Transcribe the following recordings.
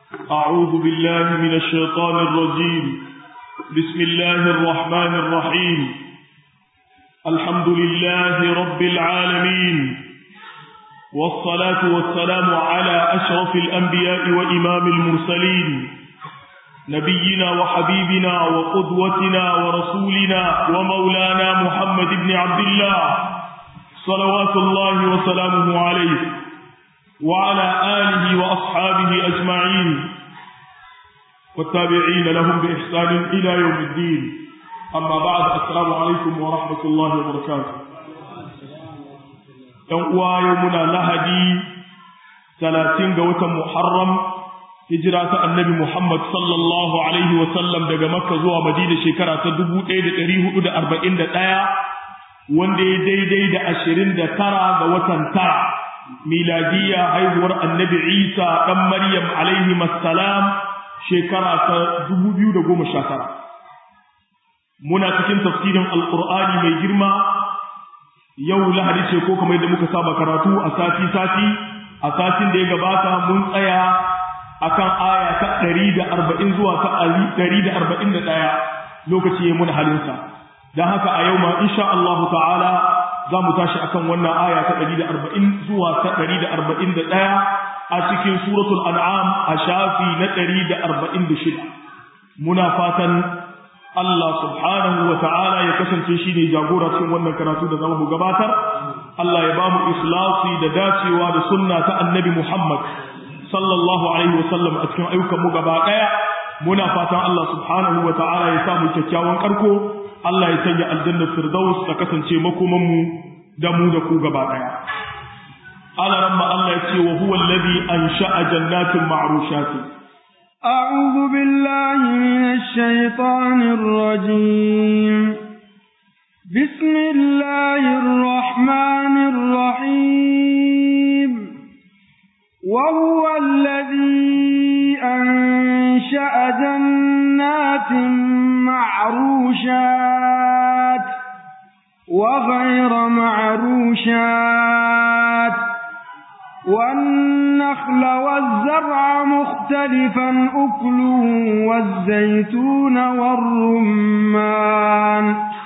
أعوذ بالله من الشيطان الرجيم بسم الله الرحمن الرحيم الحمد لله رب العالمين والصلاة والسلام على أشرف الأنبياء وإمام المرسلين نبينا وحبيبنا وقدوتنا ورسولنا ومولانا محمد بن عبد الله صلوات الله وسلامه عليه وعلى آله وأصحابه أجمعين والتابعين لهم بإحسان إلى يوم الدين أما بعد السلام عليكم ورحمة الله وبركاته يوم يومنا لهدي ثلاثين قوة محرم هجرة النبي محمد صلى الله عليه وسلم دقى مكة زوى مدينة شكرة تدبو إيد تريه إيد أربعين دقايا wanda ya daidai da ashirin da tara ga watan tara miladiya haihuwar annabi isa ɗan maryam alaihi masalam shekara ta dubu biyu da goma sha tara muna cikin tafsirin alƙur'ani mai girma yau lahadi ce ko kamar yadda muka saba karatu a sati sati a satin da ya gabata mun tsaya akan aya ta ɗari da arba'in zuwa ta ɗari da arba'in da ɗaya lokaci ya muna halinsa don haka a yau ma insha Allah ta'ala za mu tashi akan wannan aya ta 140 zuwa ta 141 a cikin suratul an'am a shafi na 146 muna fatan Allah subhanahu wa ta'ala ya kasance shi ne jagora cikin wannan karatu da zamu gabatar Allah ya bamu ikhlasi da dacewa da sunna ta annabi Muhammad sallallahu alaihi wa sallam a cikin ayyukan mu gaba daya muna fatan Allah subhanahu wa ta'ala ya samu kyakkyawan karko Allah ya sanya aljanna firdaus ta kasance makoman mu da mu da ku gaba daya ala ramma Allah ya ce wa huwa alladhi ansha'a jannatin ma'rushatin a'udhu billahi minash shaitanir rajim bismillahir rahmanir rahim wa huwa alladhi ansha'a jannatin معروشات وغير معروشات والنخل والزرع مختلفا أكله والزيتون والرمان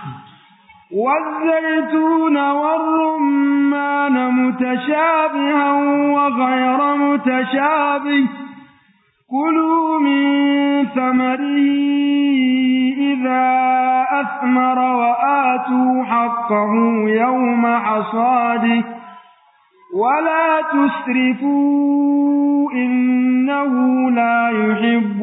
والزيتون والرمان متشابها وغير متشابه كلوا من ثمره إذا أثمر وآتوا حقه يوم حصاده ولا تسرفوا إنه لا يحب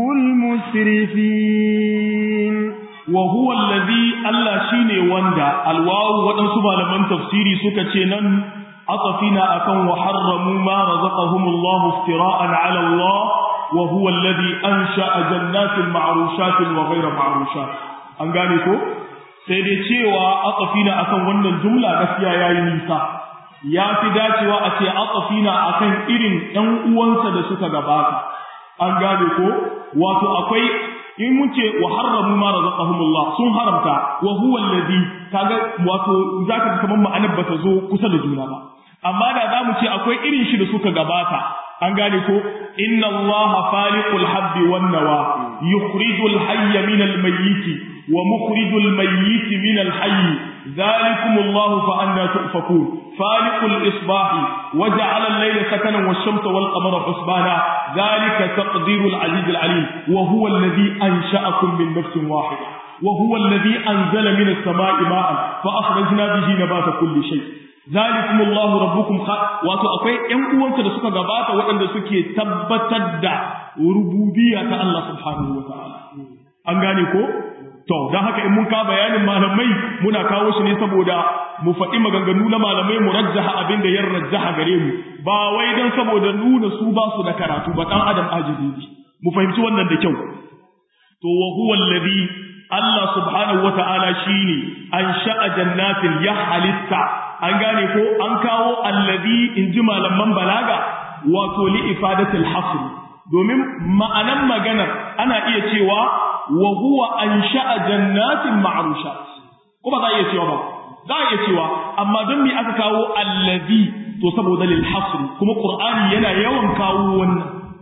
المسرفين وهو الذي ألا شيني وندى الواو ودنسبة لمن تفسيري سكتنا أطفنا أكن وحرموا ما رزقهم الله افتراء على الله وهو الذي أنشأ جنات معروشات وغير معروشات an gane ko sai dai cewa aqafina akan wannan jumla gaskiya yayi nisa ya fi dacewa a ce aqafina akan irin ɗan uwansa da suka gabata an gane ko wato akwai in mun ce wa harramu ma razaqahumullah sun haramta wa huwa alladhi kaga wato zaka kamar ma'anar bata zo kusa da juna ba amma da za mu ce akwai irin shi da suka gabata an gane ko inna allaha faliqul habbi wan nawa yukhrijul hayya min al mayyit wa mukhrijul mayyit min al hayy dhalikum allahu fa anna tufakun faliqul isbahi waja'ala al layla sakanan wash shamsa wal qamara husbana dhalika taqdirul aziz al alim wa huwa alladhi ansha'akum min nafsin wahidah وهو الذي أنزل من السماء ماء فأخرجنا به نبات كل شيء zalikum Allahu rabbukum wato akwai ƴan uwansa da suka gabata waɗanda suke tabbatar da rububiyya ta Allah subhanahu wa ta'ala an gane ko to dan haka in mun ka bayanin malamai muna kawo shi ne saboda mu faɗi maganganu na malamai mu rajjaha abin da ya rajjaha gare mu ba wai dan saboda nuna su ba su da karatu ba dan adam ajizi ne mu fahimci wannan da kyau to wa huwa alladhi Allah subhanahu wa ta'ala shine an sha'a jannatin ya halitta an gane ko an kawo allazi in ji malaman balaga wato li ifadatil hasr domin ma'anan maganar ana iya cewa wa huwa ansha'a jannatin ma'rushat ko ba za a iya cewa ba za a iya cewa amma don me aka kawo allazi to saboda lil hasr kuma qur'ani yana yawan kawo wannan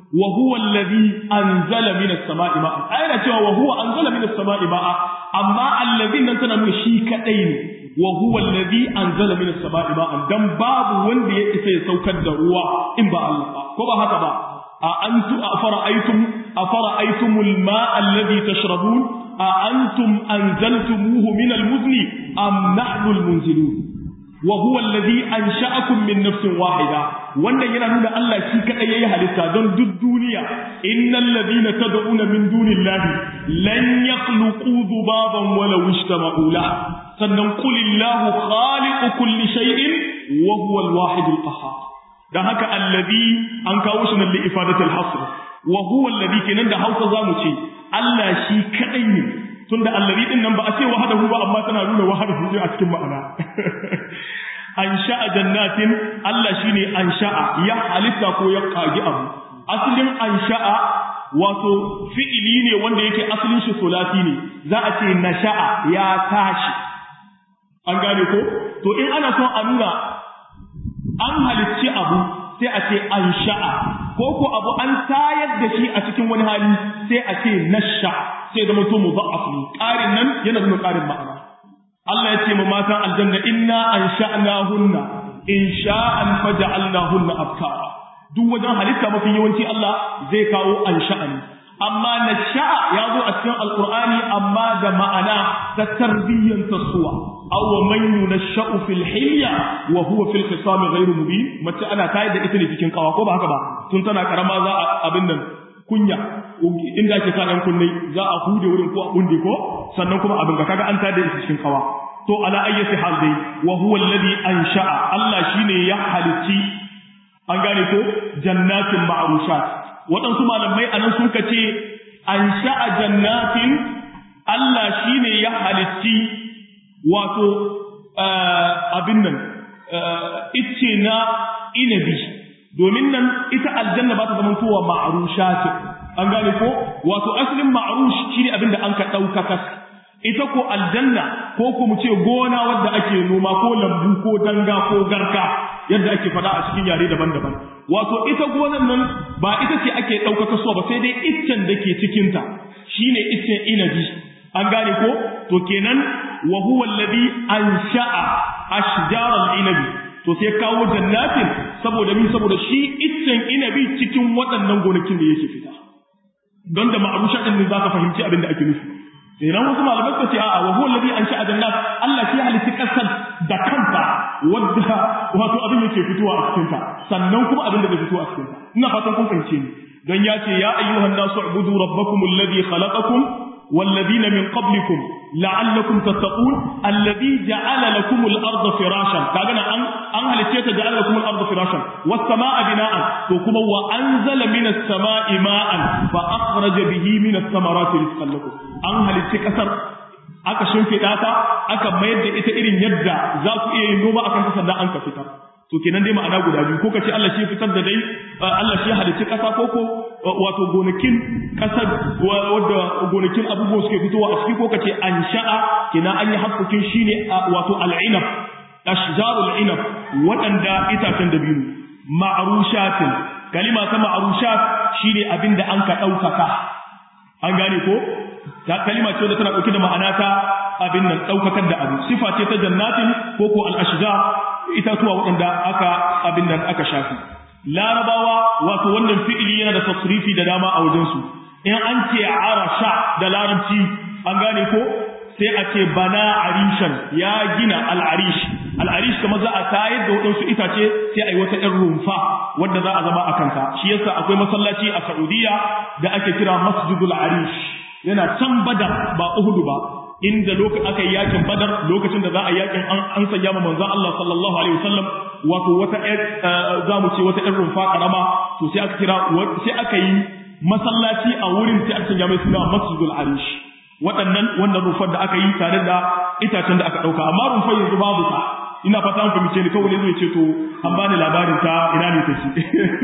wa huwa alladhi anzala minas sama'i ma'a ayana cewa wa huwa anzala minas sama'i ma'a amma alladhi nan tana nuna shi kadai ne wa huwa alladhi anzala minas sama'i ma'an dan babu wanda ya isa ya saukar da ruwa in ba Allah ba ko ba haka ba a antu afara'aytum afara'aytumul ma'a alladhi tashrabun a antum anzaltumuhu minal muzni am nahnu almunzilun wa huwa alladhi ansha'akum min nafsin wahida wannan yana nuna Allah shi kadai yayi halitta don duk duniya innal ladina tad'una min dunillahi lan yakhluqu dhubaban wala ishtama'u la sannan qulillahu khaliqu kulli shay'in wa huwa alwahid alqahhar dan haka alladhi an kawo shi nan li ifadati alhasr wa huwa alladhi kenan da Hausa zamu ce Allah shi kadai ne tunda alladhi din nan ba a ce wahadahu ba amma tana nuna wahadahu a cikin ma'ana ansha'a jannatin Allah shine ansha'a ya halitta ko ya kagi abu asalin ansha'a wato fi'ili ne wanda yake asalin shi sulasi ne za a ce nasha'a ya tashi an gane ko to in ana son a nuna an halicci abu sai a ce ansha'a ko ko abu an tayar da shi a cikin wani hali sai a ce nasha sai da mutum mudha'af ne ƙarin nan yana nuna ƙarin ma'ana Allah ya ce ma matan aljanna inna ansha'nahunna insha'an faja'alnahunna abkara duk wajen halitta mafi yawanci Allah zai kawo ansha'ani amma nasha'a ya zo a cikin alqur'ani amma da ma'ana ta tarbiyyan tasuwa aw man yunasha'u fil hilya wa huwa fil khisam ghayr mubin mace ana tayar da ita ne cikin kawa ko ba haka ba tun tana karama za a abin nan kunya inda ake sa ɗan kunne za a hude wurin ko a bunde ko sannan kuma abin ga kaga an tada ita cikin kawa to ala ayyati hal dai wa huwa alladhi ansha'a Allah shine ya halitti an gane ko jannatin ma'rushat waɗansu malamai anan sun ce ansha'a jannatin Allah shine ya halitti wato abin nan ice na inabi domin nan ita aljanna ba ta zama towa ma'arusha ce an gane ko wato asalin ma'arush shine abin da an ka ɗaukaka ita ko aljanna ko ko mu ce gona wadda ake noma ko lambu ko danga ko garka yadda ake faɗa a cikin yare daban-daban wato ita gonan nan ba ita ce ake ɗaukaka so ba sai dai iccen da ke cikinta shine iccen inabi an gane ko to kenan wa huwa alladhi ansha'a ashjar al-inabi to sai kawo jannatin saboda min saboda shi iccen inabi cikin waɗannan gonakin da yake fita don da ma'arusha din ne zaka fahimci abin da ake nufi idan wasu malamai suka ce a'a wa huwa alladhi ansha'a jannat Allah shi halitta kasar da kanta wadda wato abin yake fitowa a cikin ta sannan kuma abin da bai fitowa a cikin ta ina fatan kun fahimce ni don ya ce ya ayyuhan nasu ubudu rabbakum alladhi khalaqakum والذين من قبلكم لعلكم تتقون الذي جعل لكم الأرض فراشا كأنا أن أن هل جعل لكم الأرض فراشا والسماء بناء وكم وأنزل من السماء ماء فأخرج به من الثمرات رزقا لكم أن هل كسر aka shimfiɗa ta aka mayar da ita irin yadda za ku iya yin noma akan kasar da an ka fitar to kenan dai ma'ana guda biyu ko kace Allah shi fitar da dai Allah shi halicci kasa ko ko wato gonakin kasar wadda gonakin abubuwa suke fitowa a ciki ko kace ansha'a kenan an yi hakkukin shine wato al'inab ashjarul inab waɗanda itacen da biyu ma'rushatin kalima ta ma'rushat shine abinda an ka ɗaukaka an gane ko ta kalima ce da tana ɗauke da ma'ana ta abin nan ɗaukakar da abu sifa ce ta jannatin ko ko al-ashjar itatuwa waɗanda aka abin nan aka shafi larabawa wato wannan fi'ili yana da tasrifi da dama a wajensu in an ce arasha da larabci an gane ko sai a ce bana arishan ya gina al'arish al'arish kamar za a tayar da waɗansu itace sai a yi wata ‘yan rumfa wadda za a zama a kanta shi yasa akwai masallaci a saudiya da ake kira masjidul arish yana can badar ba uhudu ba inda lokacin aka yi yakin badar lokacin da za a yakin an sanya ma manzon Allah sallallahu alaihi wasallam wato wata za mu ce wata ƴan rumfa karama to sai aka kira sai aka yi masallaci a wurin sai aka sanya mai suna masjidul arish waɗannan wannan rumfar da aka yi tare da itacen da aka ɗauka amma rumfar yanzu babu ta ina fata an fahimce ni kawai zai ce to an bani labarin ta ina ne take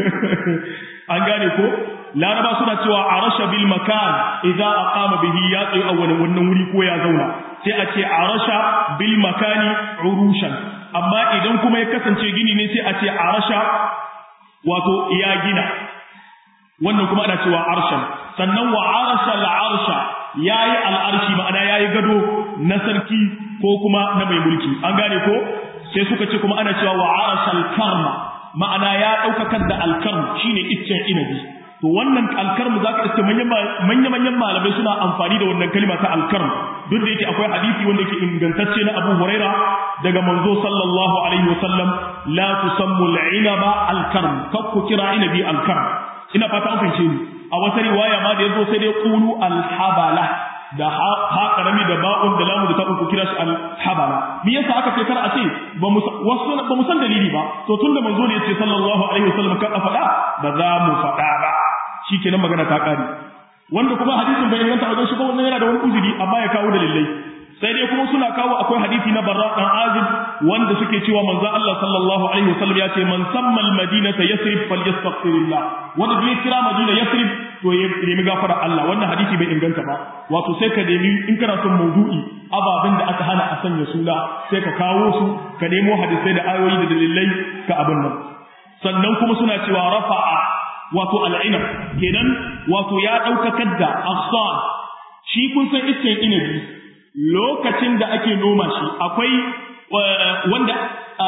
an gane ko laraba suna cewa arasha bil makan idza aqama bihi ya tsayi a wannan wuri ko ya zauna sai a ce arasha bil makani urushan amma idan kuma ya kasance gini ne sai a ce arasha wato ya gina wannan kuma ana cewa arshan sannan wa arsha al-arsha yayi al-arshi ma'ana yayi gado na sarki ko kuma na mai mulki an gane ko sai suka ce kuma ana cewa wa arsha al-karma ma'ana ya daukakar da al-karm shine iccen inabi to wannan alkarmu zaka iske manyan manyan malamai suna amfani da wannan kalma ta alkarm duk da yake akwai hadisi wanda yake ingantacce na Abu Huraira daga manzo sallallahu alaihi wasallam la tusammu al-inaba al-karm kakku kira inabi al-karm ina fata an fahimce ni a wata riwaya ma da yazo sai dai qulu al-habala da ha karami da ba'un da lamu da ta'un ku kira shi al-habala me yasa aka ce kar a ce ba mu wasu ba mu san dalili ba to tunda manzo ne yace sallallahu alaihi wasallam kan a faɗa ba za mu faɗa ba shikenan magana ta kare wanda kuma hadisin bai inganta wajen shi ba wannan yana da wani uzuri amma ya kawo dalilai sai dai kuma suna kawo akwai hadisi na Barra dan Azib wanda suke cewa manzo Allah sallallahu alaihi wasallam ya ce man samma al-madinata yasrib falyastaghfirillah wanda bai kira Madina yasrib to ya nemi gafara Allah wannan hadisi bai inganta ba wato sai ka nemi in kana son maudu'i ababen da aka hana a sanya suna sai ka kawo su ka nemo hadisai da ayoyi da dalilai ka abin nan sannan kuma suna cewa rafa'a wato al'inab kenan wato ya ɗaukakar da afsan shi kun san iccen inabi lokacin da ake noma shi akwai wanda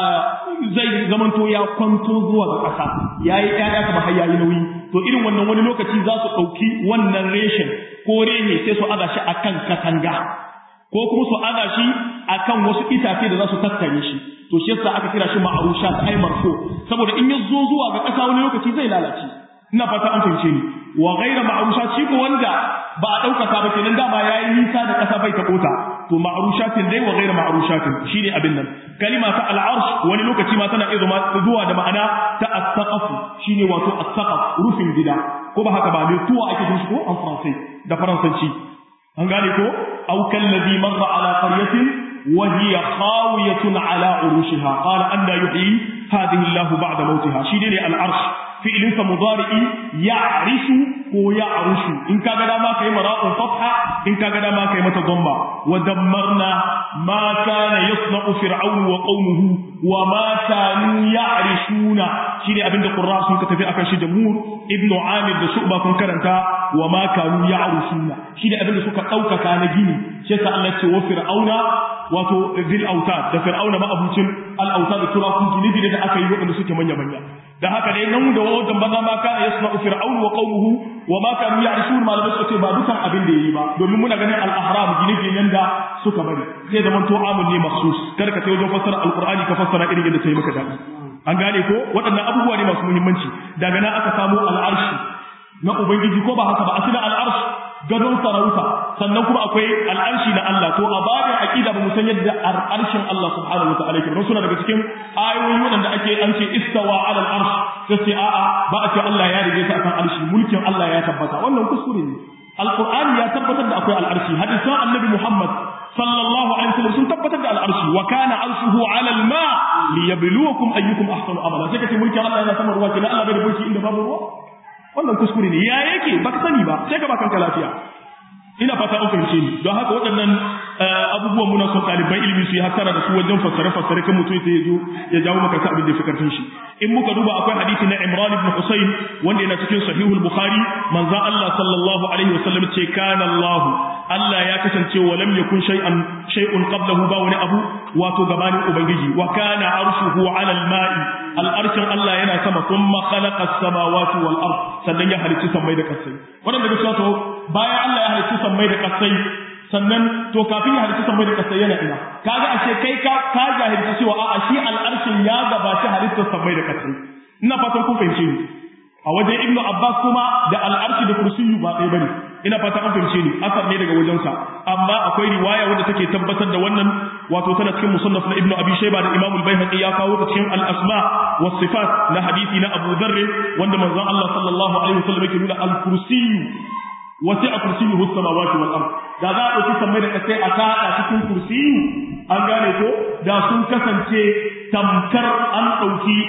zai zamanto ya kwanto zuwa ga ƙasa ya yi ƴaƴa kuma har yayi nauyi to irin wannan wani lokaci za su ɗauki wannan reshen ko rene sai su aza shi akan katanga ko kuma su aza shi akan wasu itace da za su tattare shi to shi yasa aka kira shi ma'arusha ta ai marfo saboda in ya zo zuwa ga ƙasa wani lokaci zai lalace ina fata an fahimce ni wa ghaira ma'rusha shi ko wanda ba a daukaka ba kenan dama yayi nisa da kasa bai ta kota to ma'rushatin dai wa ghaira ma'rushatin shine abin nan kalima ta al-arsh wani lokaci ma tana iya zuwa da ma'ana ta as-saqaf shine wato as-saqaf rufin gida ko ba haka ba ne tuwa ake shi ko an faransai da faransanci an gane ko aw kallazi marra ala qaryatin wa hiya khawiyatun ala urushiha qala anna yuhyi hadhihi Allah ba'da mautiha shine ne al-arsh fi'ilinsa mudari'i ya'rishu ko ya'rushu in kaga dama kai mara'un fatha in kaga dama kai mata dhamma wa dammarna ma kana yasna'u fir'aun wa qaumuhu wa ma kanu ya'rishuna shine abinda qurra sun ka tafi akan shi jamhur ibnu amir da shu'ba kun karanta wa ma kanu ya'rushuna shine abinda suka daukaka na gini shi yasa Allah ce wa fir'auna wato zil autad da fir'auna ma abucin al autad da turakun gine da aka yi waɗanda suke manya manya da haka dai nan da wajen banza ma kana yasna'u fir'aun wa qaumuhu wa ma kanu ya'rishun malamai suka ce ba dukan abin da yayi ba domin muna ganin al-ahram gine-ginen da suka bari sai zaman to amun ne maksus kar ka sai wajen fassara alqur'ani ka fassara irin yadda sai maka dadi an gane ko waɗannan abubuwa ne masu muhimmanci daga nan aka samu al'arshi na ubangiji ko ba haka ba asina al'arshi gadon sarauta sannan kuma akwai al'arshi na Allah to a babin aqida ba mu san yadda al'arshin Allah subhanahu wataala yake ba suna daga cikin ayoyi wanda ake an ce istawa ala al'arsh sai a'a ba a ce Allah ya rige ta akan arshi mulkin Allah ya tabbata wannan kuskure ne alqur'ani ya tabbatar da akwai al'arshi hadisan annabi Muhammad sallallahu alaihi wasallam sun tabbatar da al'arshi wa kana arshuhu ala al-ma liyabluwakum ayyukum ahsanu amala sai kace mulkin Allah yana sama ruwa kina Allah bai da mulki inda babu ruwa wannan kuskure ne ya yake baka sani ba sai ka ba kanka lafiya ina fata an fahimce ni don haka waɗannan abubuwan muna son ɗaliban ilimi su yi hattara da su wajen fassare fassare kan mutum ya zo ya jawo maka ta abin da ya fi karfin shi in muka duba akwai hadisi na Imran ibn Husayn wanda yana cikin sahihul Bukhari manzon Allah sallallahu alaihi wasallam ce kana Allah Allah ya kasance wa lam yakun shay'an shay'un qablahu ba wani abu wato gabanin ubangiji wa kana arshuhu ala al-ma'i al-arshin Allah yana sama thumma khalaqa as-samawati wal ard sannan ya halicci sammai da kasai wannan daga cewa bayan Allah ya halicci sammai da kasai sannan to kafin ya halicci sammai da kasai yana ina kaga ashe kai ka ka jahilci cewa a'a shi al-arshin ya gabaci halittar sammai da kasai ina fatan kun fahimce ni a wajen ibnu abbas kuma da al'arshi da kursiyu ba ɗaya bane ina fata an fahimce ni asar ne daga wajensa amma akwai riwaya wadda take tabbatar da wannan wato tana cikin musannaf na ibnu abi shayba da imam al-baihaqi ya kawo ta cikin al-asma was sifat na hadisi na abu dharr wanda manzon Allah sallallahu alaihi wasallam yake nuna al-kursiyu wasi'a kursiyuhu as-samawati wal ard da za a ɗauki sammai da kasai a kaɗa cikin kursiyu an gane ko da sun kasance tamkar an ɗauki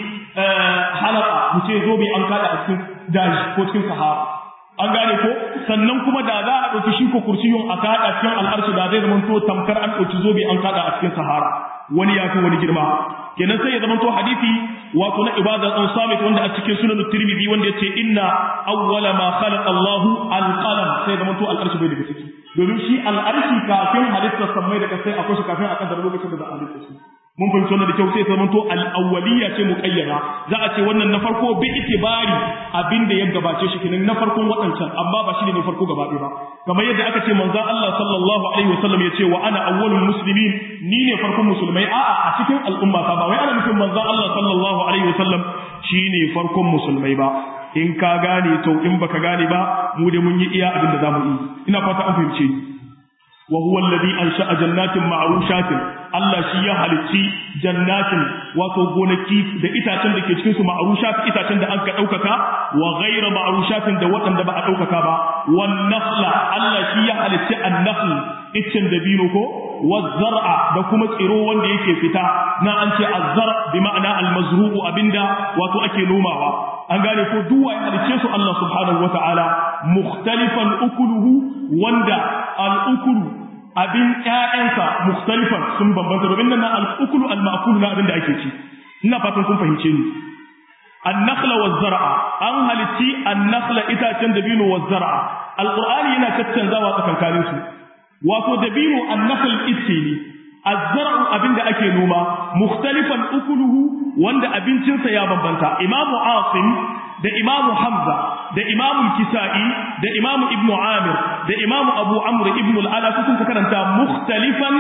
halaka mu ce zobe an kada a cikin daji ko cikin sahara an gane ko sannan kuma da za a ɗauki shi ko kursiyun a kada cikin al'arshi da zai zamanto tamkar an ɗauki zobe an kada a cikin sahara wani ya fi wani girma kenan sai ya zamanto hadisi wato na ibada an samit wanda a cikin sunan tirmidhi wanda yace inna awwala ma khalaqa Allah al-qalam sai da mutu al-arshi bai daga ciki domin shi al-arshi kafin halittar samai daga sai akwai shi kafin a kaddara lokacin da za a halitta shi mun fahimci wannan da kyau sai zama to al-awwaliyya ce muqayyada za a ce wannan na farko bi itibari abinda ya gabace shi kenan na farkon wadancan amma ba shi ne na farko gaba ɗaya ba kamar yadda aka ce manzon Allah sallallahu alaihi wasallam ya ce wa ana awwalul muslimin ni ne farkon musulmai a'a a cikin al'umma ta ba wai ana nufin manzon Allah sallallahu alaihi wasallam shine farkon musulmai ba in ka gane to in baka gane ba mu da mun yi iya abin da zamu yi ina fata an fahimce ni wa huwa alladhi ansha'a jannatin ma'rushatin Allah shi ya halicci jannatin wato gonaki da itacen da ke cikin su ma'rushat itacen da aka daukaka wa ghayra ma'rushatin da waɗanda ba a daukaka ba wan nakhla Allah shi ya halicci an-nakhl iccen dabino ko wa zar'a da kuma tsiro wanda yake fita na an ce az-zar bi ma'ana al-mazru'u abinda wato ake nomawa an gane ko duwa ya halicce su Allah subhanahu wata'ala mukhtalifan ukuluhu wanda al-ukulu abin ƴaƴansa mukhtalifan sun bambanta domin nan al-ukulu al-ma'kul na abin da ake ci ina fatan kun fahimce ni an-nakhla waz-zar'a an halitti an-nakhla itacen dabino waz-zar'a al-qur'ani yana caccanzawa tsakankanin su wato dabino an-nakhl itce ne az-zar'u abin da ake noma mukhtalifan ukuluhu wanda abincinsa ya bambanta imamu asim da imamu hamza da imamu kisa'i da imamu ibnu amir da imamu abu amr ibnu al-ala su sun karanta mukhtalifan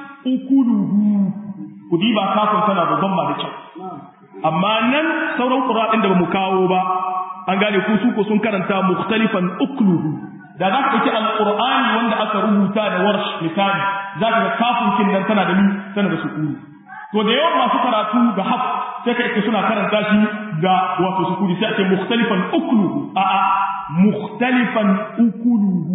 ukuluhu kudi ba kafin tana da zamba da kyau amma nan sauran qura'in da bamu kawo ba an gane ku su ko sun karanta mukhtalifan ukuluhu da za ka ɗauki alƙur'ani wanda aka rubuta da warsh misali za ka ga kafin kin nan tana da ni tana da sukuni to da yawan masu karatu da haf sai ka ita suna karanta shi da wato sukuni sai a ce mukhtalifan ukuluhu a a mukhtalifan ukuluhu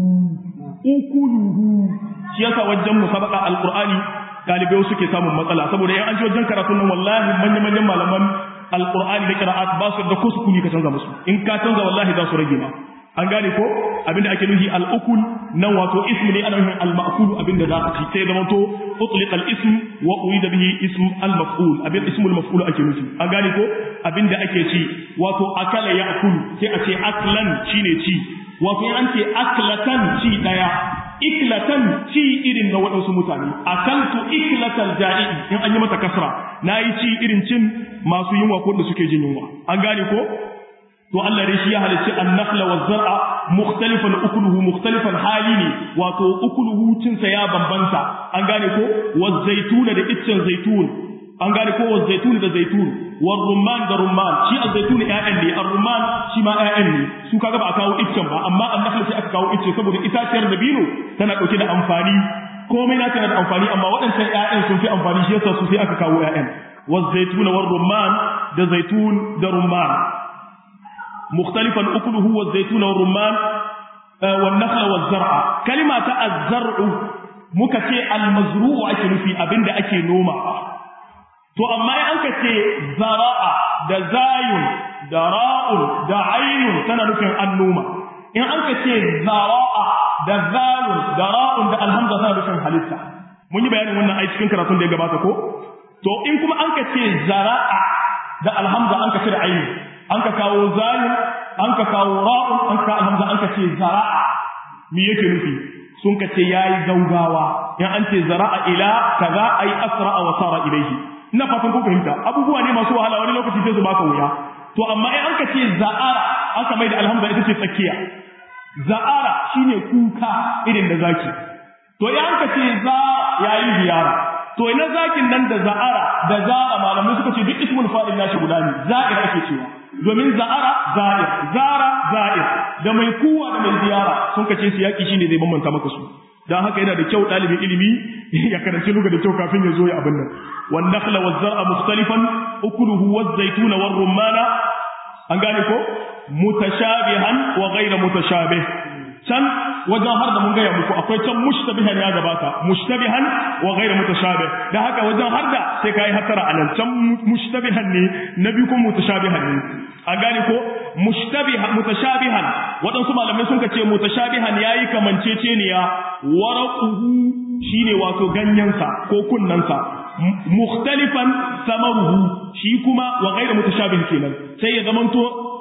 ukuluhu shi yasa wajen musabaqa alqur'ani dalibai suke samun matsala saboda yan an ji wajen karatun nan wallahi manyan manyan malaman alqur'ani da qira'at ba su da ko sukuni ka canza musu in ka canza wallahi za su rage ma an gane ko abinda ake nufi al-ukul nan wato ismu ne ana nufin al-ma'kul abinda za a ci sai zama to utliq al-ism wa urida bihi ism al-maf'ul abin ismul maf'ul ake nufi an gane ko abinda ake ci wato akala ya'kul sai a ce aklan shine ci wato an ce aklatan ci daya iklatan ci irin na waɗansu mutane akaltu iklatal ja'i in an yi mata kasra nayi ci irin cin masu yunwa ko da suke jin yunwa an gane ko to Allah dai shi ya halicci an-nakhla wa zar'a mukhtalifan ukuluhu mukhtalifan hali ne wato ukuluhu cinsa ya bambanta an gane ko wa zaituna da iccen zaitun an gane ko wa zaitun da zaitun wa rumman da rumman shi az-zaitun ƴaƴan ne ar-rumman shi ma ƴaƴan ne su kaga ba a kawo iccen ba amma an-nakhla sai aka kawo icce saboda itaciyar dabino tana dauke da amfani komai na tana da amfani amma waɗancan ƴaƴan sun fi amfani shi yasa su sai aka kawo ƴaƴan wa zaituna wa rumman da zaitun da rumman مختلفا أكله والزيتون والرمان آه والنخل والزرع كلمة الزرع مكتي المزروع أكل في أبند أكل نوما to amma in an ka ce zara'a da zayun da ra'un da ainun tana nufin annuma in an ka ce zara'a da zalun da ra'un da alhamza tana nufin halitta mun yi bayanin wannan ai cikin karatun da ya gabata ko to in kuma an ka ce zara'a da alhamza an ka cire ainun an ka kawo zalim an ka kawo ra'un an ka alhamza an ka ce zara'a me yake nufi sun ka ce yayi gaugawa in an ce zara'a ila kaza ai asra'a wa sara ilaihi ina fatan ku fahimta abubuwa ne masu wahala wani lokaci sai su baka wuya to amma in an ka ce za'ara aka mai da alhamza ita ce tsakiya za'ara shine kuka irin da zaki to in an ka ce za yayi ziyara to ina zakin nan da za'ara da za'a malamai suka ce duk ismul fa'il nashi guda ne za'ir ake cewa domin za'ara za'ir zara za'ir da mai kuwa da mai ziyara sun kace su yaki shine zai bambanta maka su dan haka yana da kyau dalibin ilimi ya karanci luga da kyau kafin ya zo ya abin nan wan nakhla waz zar'a mukhtalifan ukuluhu waz zaytuna war rumana an gane ko mutashabihan wa ghayra mutashabih can wajen har da mun gaya muku akwai can mushtabihan ya gabata mushtabihan wa ghayra mutashabih da haka wajen har da sai kai hatara anan can mushtabihan ne na biyu kuma mutashabihan ne an gane ko mushtabihan mutashabihan waɗansu malamai sun ce mutashabihan yayi kamanceceniya waraquhu shine wato ganyensa ko kunnansa mukhtalifan samaruhu shi kuma wa ghayra mutashabih kenan sai ya zamanto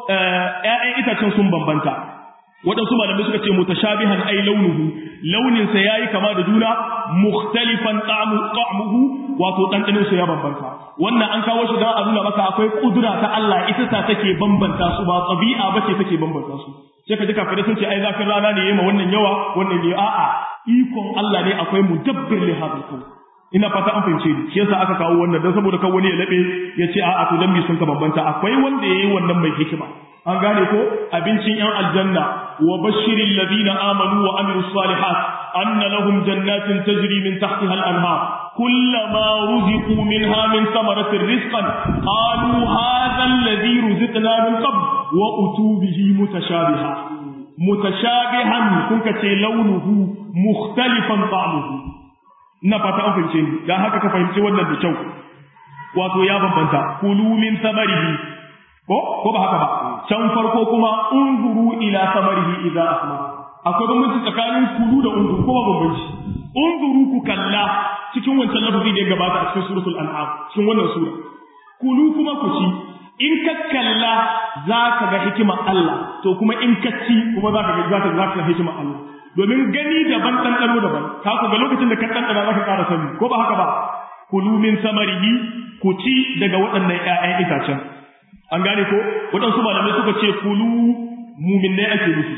ƴaƴan itacen sun bambanta waɗansu malamai suka ce mutashabihan ai launuhu launin sa yayi kama da juna mukhtalifan ta'mu ta'muhu wato dandanin sa ya bambanta wannan an kawo shi dan a nuna maka akwai kudura ta Allah ita ta take bambanta su ba tabi'a bace take bambanta su sai ka ji kafirai sun ce ai zafin rana ne yayi ma wannan yawa wannan ne a'a ikon Allah ne akwai mudabbir li hadal kawn ina fata an fahimce ni shi yasa aka kawo wannan dan saboda kan wani ya labe ya ce a'a to dan bi sun ka bambanta akwai wanda yayi wannan mai hikima an gane ko abincin yan aljanna wa bashiril ladina amanu wa amilus salihat anna lahum jannatin tajri min tahtiha al-anhar kullama ruziqu minha min thamaratir rizqan qalu hadha alladhi ruziqna min qabl wa utu bihi mutashabiha mutashabihan kun ka ce launuhu mukhtalifan ta'muhu ina fata an fahimce ni dan haka ka fahimci wannan da kyau wato ya bambanta kulu min samarihi ko ko ba haka ba can farko kuma unzuru ila samarihi idza asma akwai bambanci tsakanin kulu da unzuru ko ba bambanci unzuru ku kalla cikin wancan lafazi da ya gabata a cikin suratul an'am cikin wannan sura kulu kuma ku ci in ka kalla za ka ga hikimar Allah to kuma in ka ci kuma za ka ga za ka ga hikimar Allah domin gani daban ɗanɗano daban ka ku ga lokacin da ka ɗanɗana za ka ƙara sani ko ba haka ba kulu min samarihi ku ci daga waɗannan ƴaƴan itacen an gane ko waɗansu malamai suka ce kulu muminai ake nufi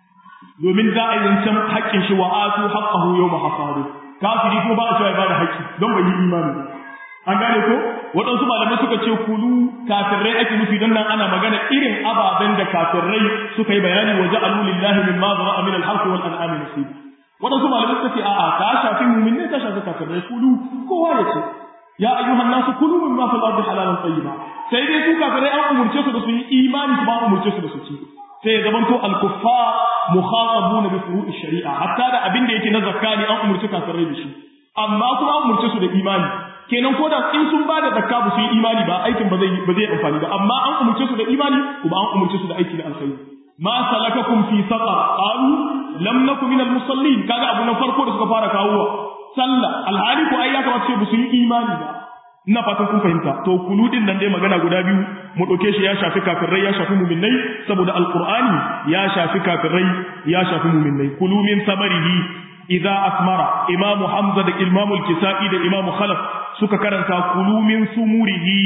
domin za a yi zancen haƙƙin shi wa atu haqqahu yawma hasadu kafiri ko ba a cewa ya bada haƙƙi don bai yi imani an gane ko waɗansu malamai suka ce kulu kafirai ake nufi don nan ana magana irin ababen da kafirai suka yi bayani wa ja'alu lillahi mimma zara'a min al-harth wal an'am nasiba waɗansu malamai suka ce a'a ta shafi mu'min ne ta shafi kafirai kulu kowa ya ce ya ayyuhan nasu kulu mimma fil ardi halalan tayyiba sai dai su kafirai an umurce su da su yi imani kuma an umurce su da su ci sai ya zamanto al-kuffar mukhatabuna bi furu'i shari'a hatta da abin da yake na zakka ne an umurce kafirai da shi amma kuma an umurce su da imani kenan ko da in sun bada zakka ba su yi imani ba aikin ba zai ba zai amfani ba amma an umurce su da imani kuma an umurce su da aiki na alkhairi ma salakakum fi saqar qalu lam nakum min al-musallin kaga abu na farko da suka fara kawowa sallah alhali ko ai ya kamata ce ba su yi imani ba ina fatan kun fahimta to kuludin nan dai magana guda biyu mu dauke shi ya shafi kafirai ya shafi mu'minnai saboda alqur'ani ya shafi kafirai ya shafi mu'minnai kulu min samarihi idza asmara imamu hamza da imamu al-kisai da imamu khalaf suka karanta kulu min sumurihi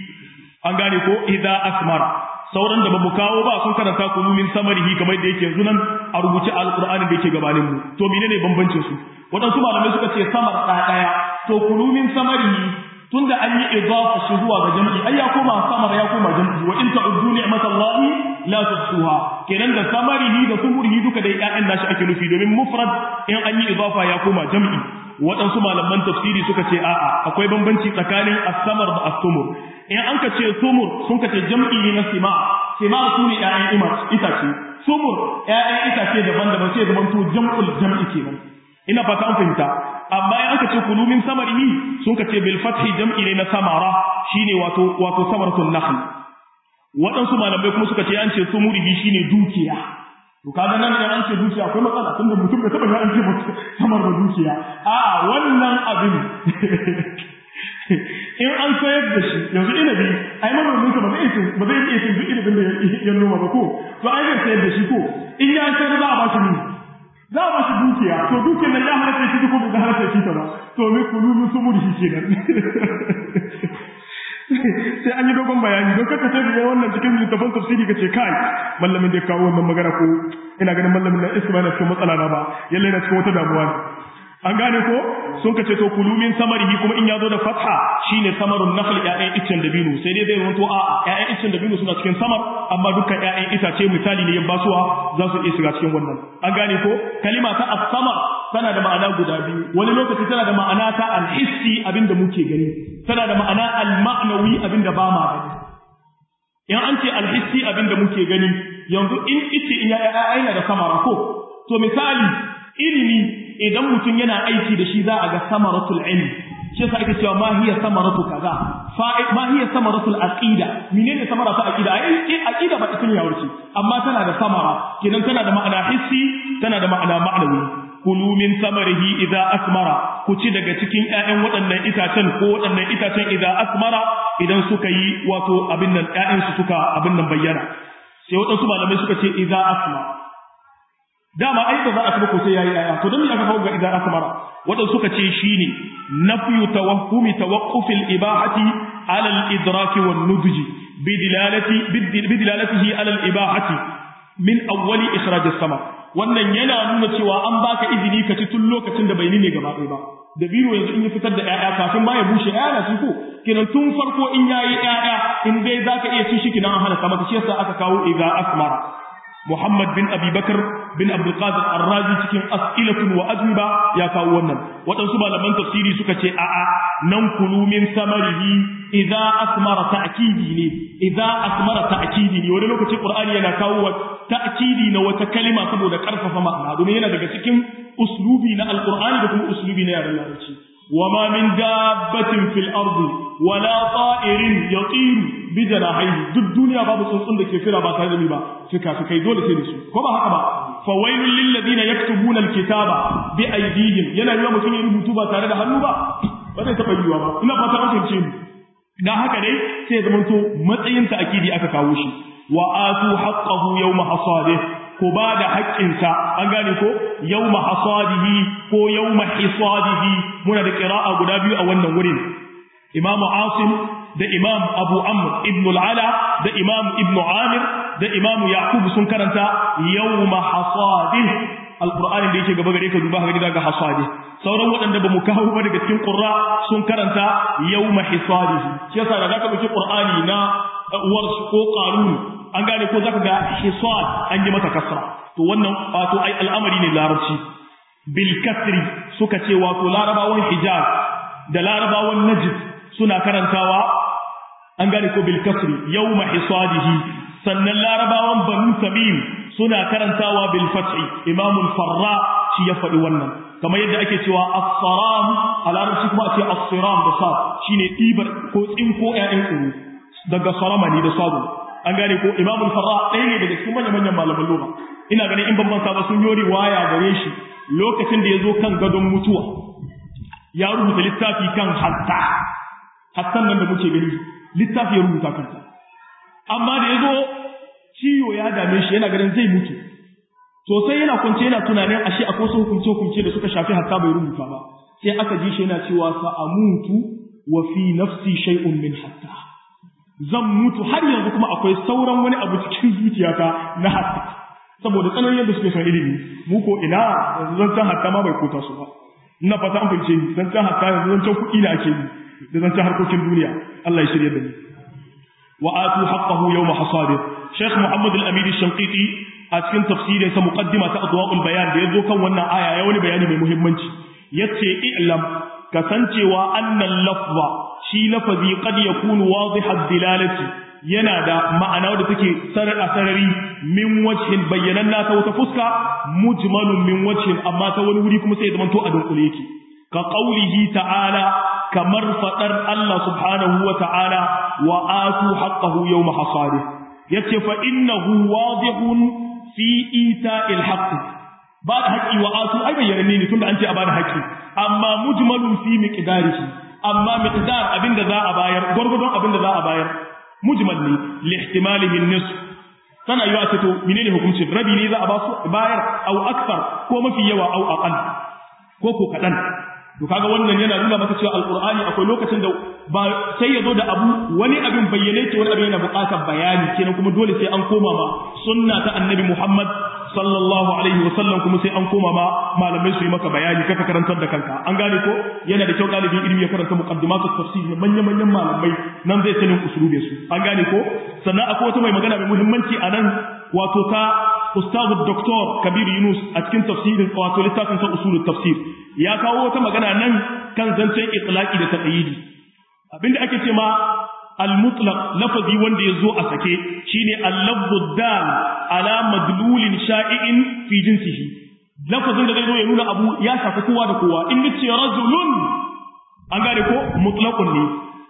an gane ko idza asmara sauran da bamu kawo ba sun karanta kulu min samarihi kamar da yake yanzu nan a rubuce alqur'ani da yake gabanin mu to menene bambancin su wadansu malamai suka ce samar ɗaya to kulu min samarihi tunda an yi idafa shi zuwa ga jam'i ai ya koma samar ya koma jam'i wa in ta'uddu ni'matallahi la tuhsuha kenan da samarihi da sumurihi duka dai ƴaƴan nashi ake nufi domin mufrad in an yi idafa ya koma jam'i waɗansu malaman tafsiri suka ce a'a akwai bambanci tsakanin as-samar da as-sumur in an ka ce sumur sun ka ce jam'i ne na sima sima su ne ƴaƴan itace sumur ƴaƴan itace daban-daban sai zaman to jam'ul jam'i kenan ina fata an fahimta amma in aka ce kulu min samarihi sun ka ce bil fathi jam'i ne na samara shine wato wato samaratun nakhl waɗansu malamai kuma suka ce an ce sumurihi shine dukiya to kaga nan an ce dukiya akwai matsala tunda mutum bai taba an ce samar da dukiya a'a wannan abin in an sayar da shi yanzu inabi ai manomin sa ba zai iya ba zai iya duk inabin da ya noma ba ko to ai zai sayar da shi ko in ya sayar za a ba shi ne za a ba shi dukiya to dukiyar nan ya halatta shi ko bai halatta shi ta ba to me kulu min sumurihi kenan sai an yi dogon bayani don kaka sai da wannan cikin littafin tafsiri kace kai mallamin da ya kawo wannan magana ko ina ganin mallamin nan isma na cikin matsala na ba yalle na cikin wata damuwa ne an gane ko sun kace to kulumin samarihi kuma in ya zo da fatha shine samarun nakhl ƴaƴan iccen dabino sai dai zai wanto a ƴaƴan iccen dabino suna cikin samar amma dukkan ƴaƴan itace misali ne yan basuwa za su iya shiga cikin wannan an gane ko kalima ta as-samar tana da ma'ana guda biyu wani lokaci tana da ma'ana ta al-hissi abinda muke gani tana da ma'ana al-ma'nawi abinda ba ma gani in an ce al-hissi abinda muke gani yanzu in ice in ya aina da samara ko to misali ilimi idan mutum yana aiki da shi za a ga samaratul ilmi shi yasa ake cewa ma hiya samaratu kaza fa ma hiya samaratul aqida menene samara ta aqida ai aqida ba ita ne yawarci amma tana da samara kenan tana da ma'ana hissi tana da ma'ana ma'nawi kulu min samarihi idza asmara ku ci daga cikin ƴaƴan waɗannan itacen ko waɗannan itacen idza asmara idan suka yi wato abin nan ƴaƴan su suka abin nan bayyana sai waɗansu malamai suka ce idza asmara dama ai ba za a ci ko sai yayi ƴaƴa to dan me aka kawo ga idza asmara waɗansu suka ce shine nafyu tawahhumi tawaqqufil ibahati ala al-idraki wan nudji bidilalati bidilalatihi ala al-ibahati min awwali ikhraj as-sama wannan yana nuna cewa an baka izini ka ci tun lokacin da bai ne gaba ɗaya ba da biro yanzu in ya fitar da ƴaƴa kafin ma ya bushe ƴaƴa na ci ko kenan tun farko in yayi ƴaƴa in dai zaka iya ci shi kinan an halaka maka shi yasa aka kawo idza asmara Muhammad bin Abi Bakar bin Abdul Qadir Ar-Razi cikin as'ilatun wa ajwiba ya kawo wannan waɗansu malaman tafsiri suka ce a'a nan kulu min samarihi idza asmara ta'kidi ne idza asmara ta'kidi ne wani lokaci Qur'ani yana kawo ta'kidi na wata kalima saboda karfafa ma'ana domin yana daga cikin uslubi na Al-Qur'ani da kuma uslubi na yaren Larabci وما من دابة في الأرض ولا طائر يطير بجناحيه duk duniya babu tsuntsun da ke fira ba tare da ni ba fika fikai dole sai da su ko ba haka ba fawailul lil ladina yaktubuna alkitaba bi aydihim yana yiwa mutum ya rubutu ba tare da hannu ba ba zai taba yiwa ba ina fata an fahimce ni dan haka dai sai zaman to matsayin ta akidi aka kawo shi wa atu haqqahu yawma hasadih ko ba da haƙƙinsa an gane ko yawma hasadihi ko yawma hisadihi muna da qira'a guda biyu a wannan wurin imam asim da imam abu amr ibn al-ala da imam ibn amir da imam yaqub sun karanta yawma hasadih alqur'ani da yake gaba gare ka duba ga daga hasadih sauran waɗanda ba mu kawo ba daga cikin qurra sun karanta yawma hisadihi shi yasa da zaka dauki qur'ani na uwar ko qarun an gane ko zaka ga hisad an yi mata kasra to wannan wato ai al'amari ne larabci bil kasri suka ce wato larabawan hijaz da larabawan najd suna karantawa an gane ko bil kasri yawma hisadihi sannan larabawan banu tamim suna karantawa bil fathi imam farra shi ya faɗi wannan kamar yadda ake cewa as-saram a larabci kuma a ce as-siram da sa shine ɗibar ko tsinko ƴaƴan tsoro daga sarama ne da sabo an gane ko imamul farra ɗaya ne daga cikin manyan manyan malaman lugha ina ganin in ban ba sun yi riwaya gare shi lokacin da ya zo kan gadon mutuwa ya rubuta littafi kan hatta hattan nan da muke gani littafi ya rubuta kanta amma da ya zo ciwo ya dame shi yana ganin zai mutu sosai yana kwance yana tunanin ashe akwai wasu hukunce hukunce da suka shafi hatta bai rubuta ba sai aka ji shi yana cewa sa amutu wa fi nafsi shay'un min hatta zan mutu har yanzu kuma akwai sauran wani abu cikin zuciyata na hatta saboda tsananin yadda suke son ilimi mu ko ina yanzu zan can hatta ma bai kota su ba ina fata an fahimce ni zan can hatta yanzu zan can kuɗi na ake yi da zan can harkokin duniya Allah ya shirya da ni wa atu haqqahu yawma hasadir Sheikh Muhammad Al-Amin Shanqiti a cikin tafsirin sa muqaddima ta adwa'ul bayan da yazo kan wannan aya ya wani bayani mai muhimmanci yace i'lam kasancewa annal lafza shi lafazi qad yakunu wadihad dilalati yana da ma'ana wadda take sarar a sarari min wajhin bayyananna ta wata fuska mujmalun min wajhin amma ta wani wuri kuma sai ya zamanto a dunkule yake ka qaulihi ta'ala kamar fadar Allah subhanahu wa ta'ala wa atu haqqahu yawma hasadi yace fa innahu wadihun fi ita'il haqq ba da haƙi wa atu ai bayyana ne tunda an ce a ba da haƙi amma mujmalun fi miqdarihi amma miqdar abinda za a bayar gurgurdon abinda za a bayar mujmal ne li ihtimalihi nisf tana yiwa ce to menene hukuncin rabi ne za a ba su bayar au akthar ko mafi yawa au aqal ko ko kadan to kaga wannan yana nuna maka cewa alqur'ani akwai lokacin da ba sai ya zo da abu wani abin bayyane ce wani abin yana buƙatar bayani kenan kuma dole sai an koma ma sunna ta annabi Muhammad sallallahu alaihi wa sallam kuma sai an koma ma malamai su yi maka bayani kaka karantar da kanka an gane ko yana da kyau ɗalibin ilimi ya karanta muqaddimatut tafsir na manyan manyan malamai nan zai sanin usulube su an gane ko sannan akwai wata mai magana mai muhimmanci a nan wato ta ustaz doktor kabir yunus a cikin tafsirin wato littafin sa usulul tafsir ya kawo wata magana nan kan zancen itlaqi da taqyidi abinda ake ce ma al-mutlaq lafazi wanda ya zo a sake shine al-lafzu dal ala madlulin sha'i'in fi jinsihi lafazin da zai zo ya nuna abu ya shafi kowa da kowa in nace rajulun an gane ko mutlaqun ne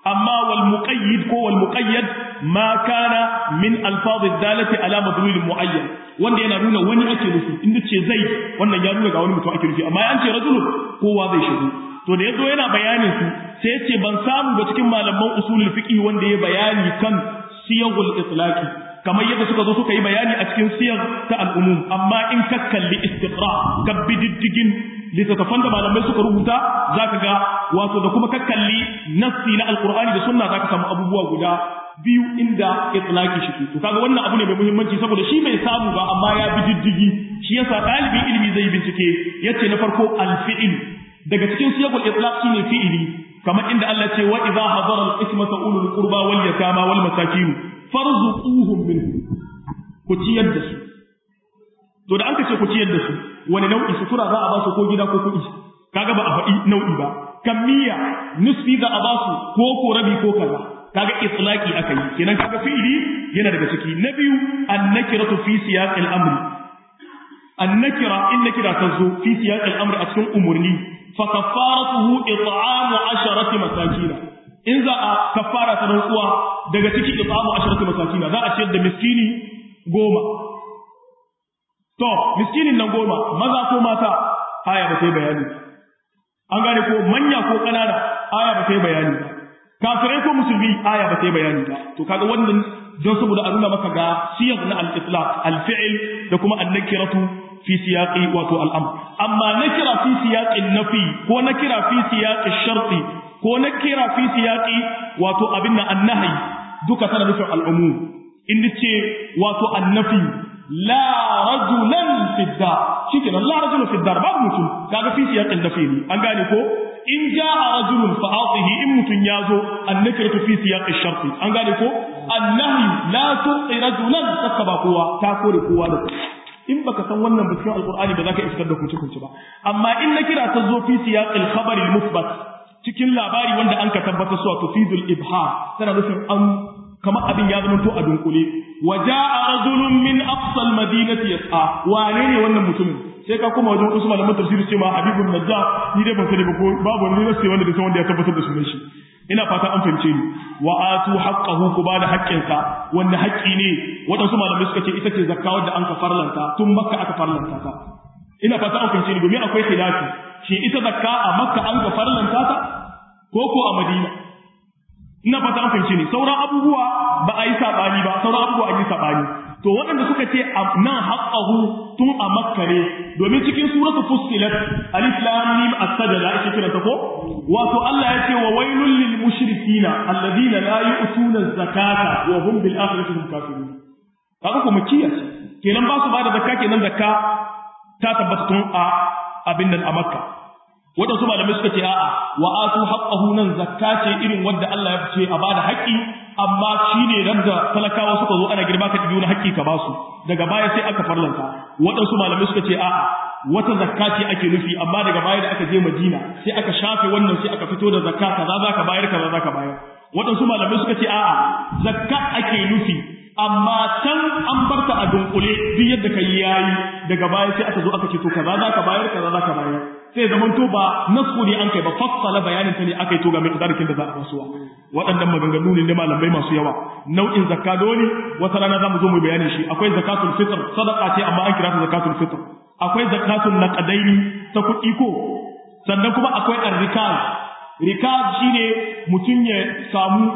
amma wal muqayyid ko wal muqayyad ma kana min alfaz dalati ala madlul muayyan wanda yana nuna wani ake nufi inda ce zai wannan ya nuna ga wani mutum ake nufi amma an ce rajulun kowa zai shigo to da yazo yana bayanin su sai ya ce ban samu ba cikin malaman usulul fiqh wanda ya bayani kan siyagul itlaqi kamar yadda suka zo suka yi bayani a cikin siyar ta al'umum amma in ka kalli istiqra ka bididdigin littattafan da malamai suka rubuta zaka ga wato da kuma ka kalli nassi na alqur'ani da sunna zaka samu abubuwa guda biyu inda itlaqi shi to kaga wannan abu ne mai muhimmanci saboda shi bai samu ba amma ya bididdigi shi yasa dalibin ilimi zai bincike yace na farko al-fi'l daga cikin siyagul itlaq shine fi'ili kamar inda Allah ce wa idza hadara al-ismata ulul qurba wal yatama wal masakin farzuquhum minhu ku ciyar da su to da an ce ku ciyar da su wani nau'i sutura za a ba su ko gida ko kuɗi kaga ba a faɗi nau'i ba kammiya nisfi za a ba su ko ko rabi ko kaza kaga itlaqi aka yi kenan kaga fi'ili yana daga ciki na biyu annakiratu fi siyaqil amri annakira in nakira ta zo fi siyaqil amri a cikin umurni fa kafaratuhu it'amu asharati masakin in za a kafara ta rantsuwa daga ciki it'amu asharati masakin za a ciyar da miskini goma to miskinin nan goma maza ko mata aya ba ta yi bayani an gane ko manya ko ƙanana aya ba ta yi bayani ba kafirai ko musulmi aya ba ta yi bayani ba to kaga wannan don saboda a nuna maka ga siyar na al-itlaq al-fi'l da kuma an-nakiratu fi siyaqi wato al-amr amma nakira fi siyaqi nafi ko nakira fi siyaqi sharti ko nakira fi siyaqi wato abin nan an-nahy duka tana nufin al-umum in ce wato an-nafi la rajulan fi dar shikenan la rajulan fi dar babu mutum kaga fi siyaqi nafi ne an gane ko in jaa rajulun fa atihi in mutun yazo annakiratu fi siyaqi shart an gane ko annahi la tuqi rajulan sakaba kowa ta kore kowa da in baka san wannan bikin alqur'ani ba za ka iskar da kunci kunci ba amma in na kira ta zo fi siyaqil khabar al musbat cikin labari wanda an ka tabbata su wato fidul ibha tana nufin an kamar abin ya zama to a dunkule wa jaa rajulun min aqsa al madinati yas'a wane ne wannan mutumin sai ka kuma wajen usman da tafsiri ce ma habibun najjar ni dai ban sani ba ko babu wani nasi wanda da san wanda ya tabbatar da sunan shi ina fata an fahimce ni wa atu haqqahu ku bada haƙƙinsa wanda haƙƙi ne waɗansu malamai suka ce ita ce zakka wadda an ka farlanta tun makka aka farlanta ta ina fata an fahimce ni domin akwai khilafi shi ita zakka a makka an ka farlanta ta ko ko a madina ina fata an fahimce ni sauran abubuwa ba a yi sabani ba sauran abubuwa an yi sabani to waɗanda suka ce nan haqqahu tun a makka ne domin cikin suratu fussilat alif lam mim as-sajda ake kira ta ko wato Allah ya ce wa wailul lil mushrikina alladhina la yu'tuna az-zakata wa hum bil akhirati hum kafirun kaga kuma kiyaye kenan ba su ba da zakka kenan zakka ta tabbata tun a abin nan a makka waɗansu malamai suka ce a'a wa atu haqqahu nan zakka ce irin wanda Allah ya ce a bada haƙƙi amma shine da talakawa suka zo ana girma ka dibi wani haƙƙi ka basu daga baya sai aka farlanta waɗansu malamai suka ce a'a wata zakka ce ake nufi amma daga baya da aka je Madina sai aka shafe wannan sai aka fito da zakka kaza zaka bayar kaza zaka bayar waɗansu malamai suka ce a'a zakka ake nufi amma can an barta a dunkule duk yadda kai yayi daga baya sai aka zo aka ce to kaza zaka bayar kaza zaka bayar sai zaman to ba nasu ne an kai ba fassala bayanin ta ne aka yi to ga miqdarikin da za a basuwa waɗannan maganganu ne na malamai masu yawa nau'in zakka dole wata rana za mu zo mu bayanin shi akwai zakatul fitr sadaqa ce amma an kira ta zakatul fitr akwai zakatul naqdaini ta kuɗi ko sannan kuma akwai arrikaz rikaz shine mutum ya samu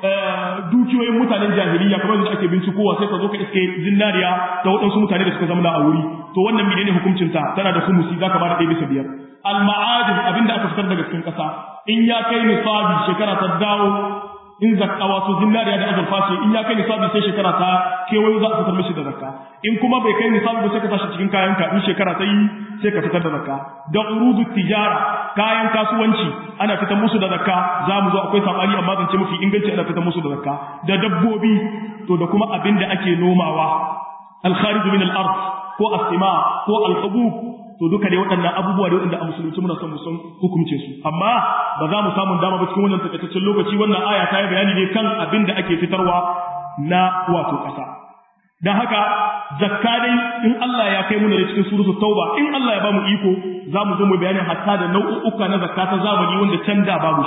dukiyoyin mutanen jahiliya kamar yadda ake bincikowa sai ka zo ka iske zinariya ta waɗansu mutane da suka zama a wuri to wannan menene hukuncin ta tana da kumusi zaka ba da ɗaya bisa biyar al-ma'adin abinda aka fitar daga cikin ƙasa in ya kai nisabi shekara ta dawo in zakka wato zinariya da azurfa ce in ya kai nisabi sai shekara ta kewayo za a fitar mishi da zakka in kuma bai kai nisabi ba sai ka tashi cikin kayanka in shekara ta yi sai ka fitar da zakka da urudu tijara kayan kasuwanci ana fitar musu da zakka za mu zo akwai sabani amma zance mafi inganci ana fitar musu da zakka da dabbobi to da kuma abin da ake nomawa al-kharij min al-ard ko as-sima ko al-hubub to duka dai waɗannan abubuwa da waɗanda a musulunci muna son mu san hukuncin su amma ba za mu samu dama ba cikin wannan takaitaccen lokaci wannan aya ta yi bayani ne kan abin da ake fitarwa na wato ƙasa dan haka zakka dai in Allah ya kai mu da cikin suratul tauba in Allah ya ba mu iko za mu zo mu bayani hatta da nau'uka na zakka ta zamani wanda can da babu shi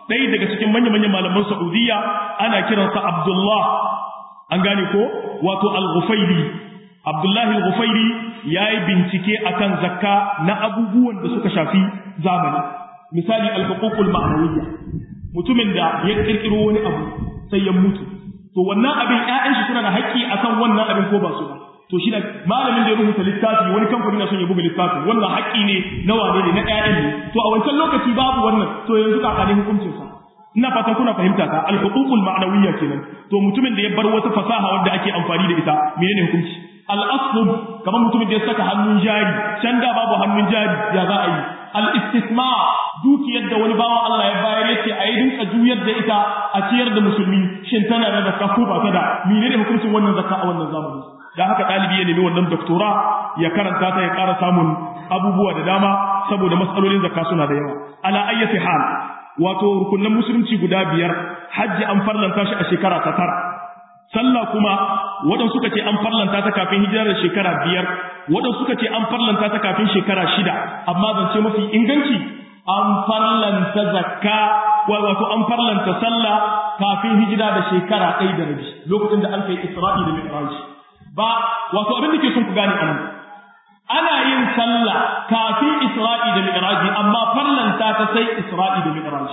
ɗaya daga cikin manya-manyan malaman Saudiya ana kiransa Abdullah an gane ko wato al-Ghufairi Abdullah al-Ghufairi yayi bincike akan zakka na abubuwan da suka shafi zamani misali al-huququl ma'nawiyya mutumin da ya kirkiro wani abu sai ya mutu to wannan abin ƴaƴan shi suna da haƙƙi akan wannan abin ko ba su ba to shi da malamin da ya rubuta littafi wani kamfani na son ya buga littafi wannan haƙƙi ne na wane ne na ƴaƴan ne to a wancan lokaci babu wannan to yanzu ka kane hukuncin sa ina fatan kuna fahimta ka al-huququl ma'nawiyya kenan to mutumin da ya bar wata fasaha wanda ake amfani da ita menene hukunci al-aslub kamar mutumin da ya saka hannun jari can da babu hannun jari ya za a yi al-istisma dukiyar da wani bawan Allah ya bayar yace a yi dinka juyar da ita a ciyar da musulmi shin tana da zakka ko ba ta da menene hukuncin wannan zakka a wannan zamani dan haka dalibi ya nemi wannan doktora ya karanta ta ya ƙara samun abubuwa da dama saboda matsalolin zakka suna da yawa ala ayyati hal wato rukunin musulunci guda biyar hajji an farlanta shi a shekara ta tara sallah kuma waɗansu suka ce an farlanta ta kafin hijira da shekara biyar waɗansu suka ce an farlanta ta kafin shekara shida amma zance mafi inganci an farlanta zakka wato an farlanta sallah kafin hijira da shekara ɗaya da rabi lokacin da an kai isra'i da mi'raj ba wato abin da ke son ku gane anan ana yin sallah kafin isra'i da mi'raj amma farlanta ta sai isra'i da mi'raj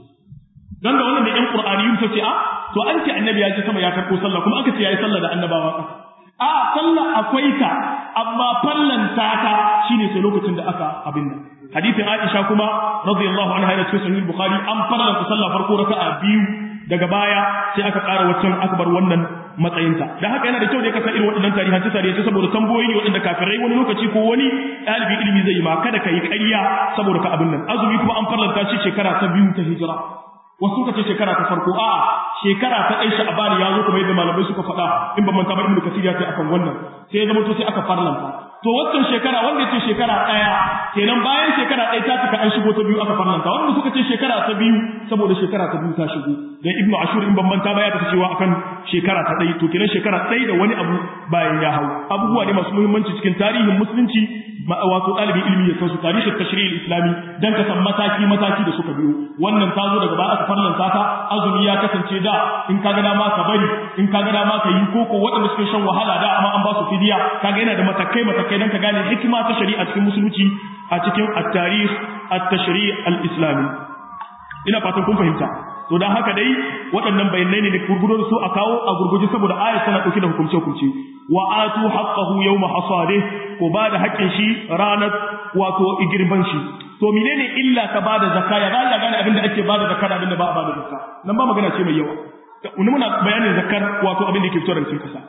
dan da wannan da ƴan qur'aniyun ta ce a to an ce annabi ya ce sama ya karɓo sallah kuma aka ce yayi sallah da annabawa a sallah akwai ta amma fallanta ta shine sai lokacin da aka abin nan hadithin Aisha kuma radiyallahu anha da cikin sahih Bukhari an fallanta sallah farko raka'a biyu daga baya sai aka ƙara waccan akbar wannan matsayinta da haka yana da kyau da ka san irin waɗannan tarihan ta tarihi saboda tamboyi ne waɗanda kafirai wani lokaci ko wani ɗalibin ilimi zai yi ma kada ka yi ƙarya saboda ka abin nan azumi kuma an farlanta shi shekara ta biyu ta hijira wasu suka ce shekara ta farko a'a shekara ta ɗai sha'abani ya zo kamar yadda malamai suka faɗa in ban manta ba ibnu kasir ya ce akan wannan sai ya zama to sai aka farlanta to waccan shekara wanda ce shekara ɗaya kenan bayan shekara ɗaya ta cika an shigo ta biyu aka farlanta wanda suka ce shekara ta biyu saboda shekara ta biyu ta shigo dan ibnu ashur in ban manta ba ya tafi cewa akan shekara ta ɗaya to kenan shekara ɗaya da wani abu bayan ya hau abubuwa ne masu muhimmanci cikin tarihin musulunci wato ɗalibin ilimi ya san su tarihin tashri'il islami dan ka san mataki mataki da suka biyo wannan ta zo daga baya aka farlanta ta azumi ya kasance da in ka ga dama ka bari in ka ga dama ka yi koko waɗanda suke shan wahala da amma an ba su fidiya kaga yana da matakai matakai dan ka gane hikima ta shari'a cikin musulunci a cikin at-tarikh at-tashri' al-islami ina fatan kun fahimta to dan haka dai waɗannan bayanai ne da gurgudo su a kawo a gurguje saboda ayat tana dauke da hukunce hukunce wa atu haqqahu yawma hasadih ko ba da haƙƙin shi ranar wato igirban shi to menene illa ka bada zakka ya ba gane abin da ake bada zakka da abin da ba a bada zakka nan ba magana ce mai yawa wani muna bayanin zakkar wato abin da ke fito daga cikin kasa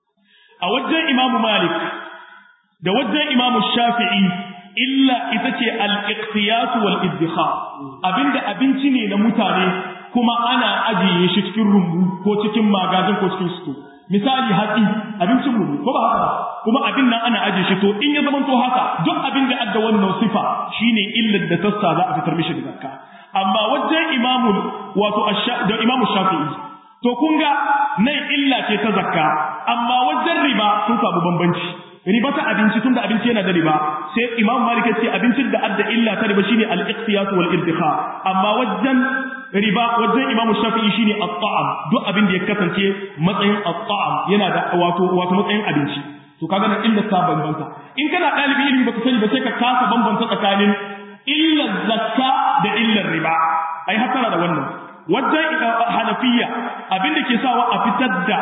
a wajen imamu malik da wajen imamu shafi'i illa ita ce al-iqtiyas wal iddikhar abinda abinci ne na mutane kuma ana ajiye shi cikin rumbu ko cikin magazin ko cikin sto misali hatsi abincin mu ko ba haka ba kuma abin nan ana ajiye shi to in ya zama to haka duk abin da adda wannan sifa shine illar da tassa za a fitar mishi da zakka amma wajen imamu wato da imamu shafi'i to kun ga nan illa ce ta zakka amma wajen riba sun samu bambanci riba ta abinci tunda abinci yana da riba sai imam malik ya ce abincin da adda illa ta riba shine al-iqtiyas wal irtiqa amma wajen riba wajen imam shafi'i shine at-ta'am duk abin da ya kasance matsayin at-ta'am yana da wato wato matsayin abinci to kaga nan illa ta bambanta in kana dalibi ilimi baka sani ba sai ka kasa bambanta tsakanin illa zakka da illar riba ai hasara da wannan wajen hanafiya abin da ke sawa a fitar da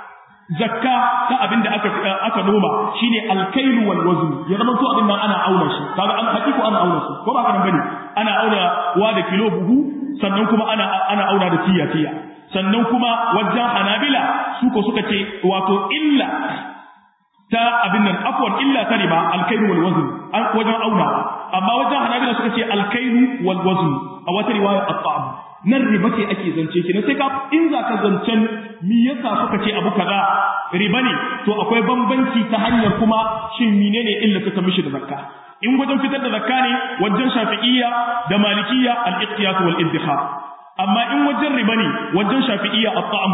zakka ta abin da aka aka noma shine alkailu wal wazn ya zama to abin nan ana auna shi kaga an hakiku ana auna shi ko ba ka bane ana auna wa da kilo buhu sannan kuma ana ana auna da tiya tiya sannan kuma wajen hanabila su ko suka ce wato illa ta abin nan afwan illa ta riba alkailu wal wazn an wajen auna amma wajen hanabila suka ce alkailu wal wazn a wata riwaya at-ta'am nan riba ce ake zance kenan sai ka in za ka zancen mi yasa suka ce abu kaza riba ne to akwai bambanci ta hanyar kuma shin menene illa ta mishi da zakka in wajen fitar da zakka ne wajen shafi'iyya da malikiyya al-iqtiyas wal iddikhar amma in wajen riba ne wajen shafi'iyya at-ta'am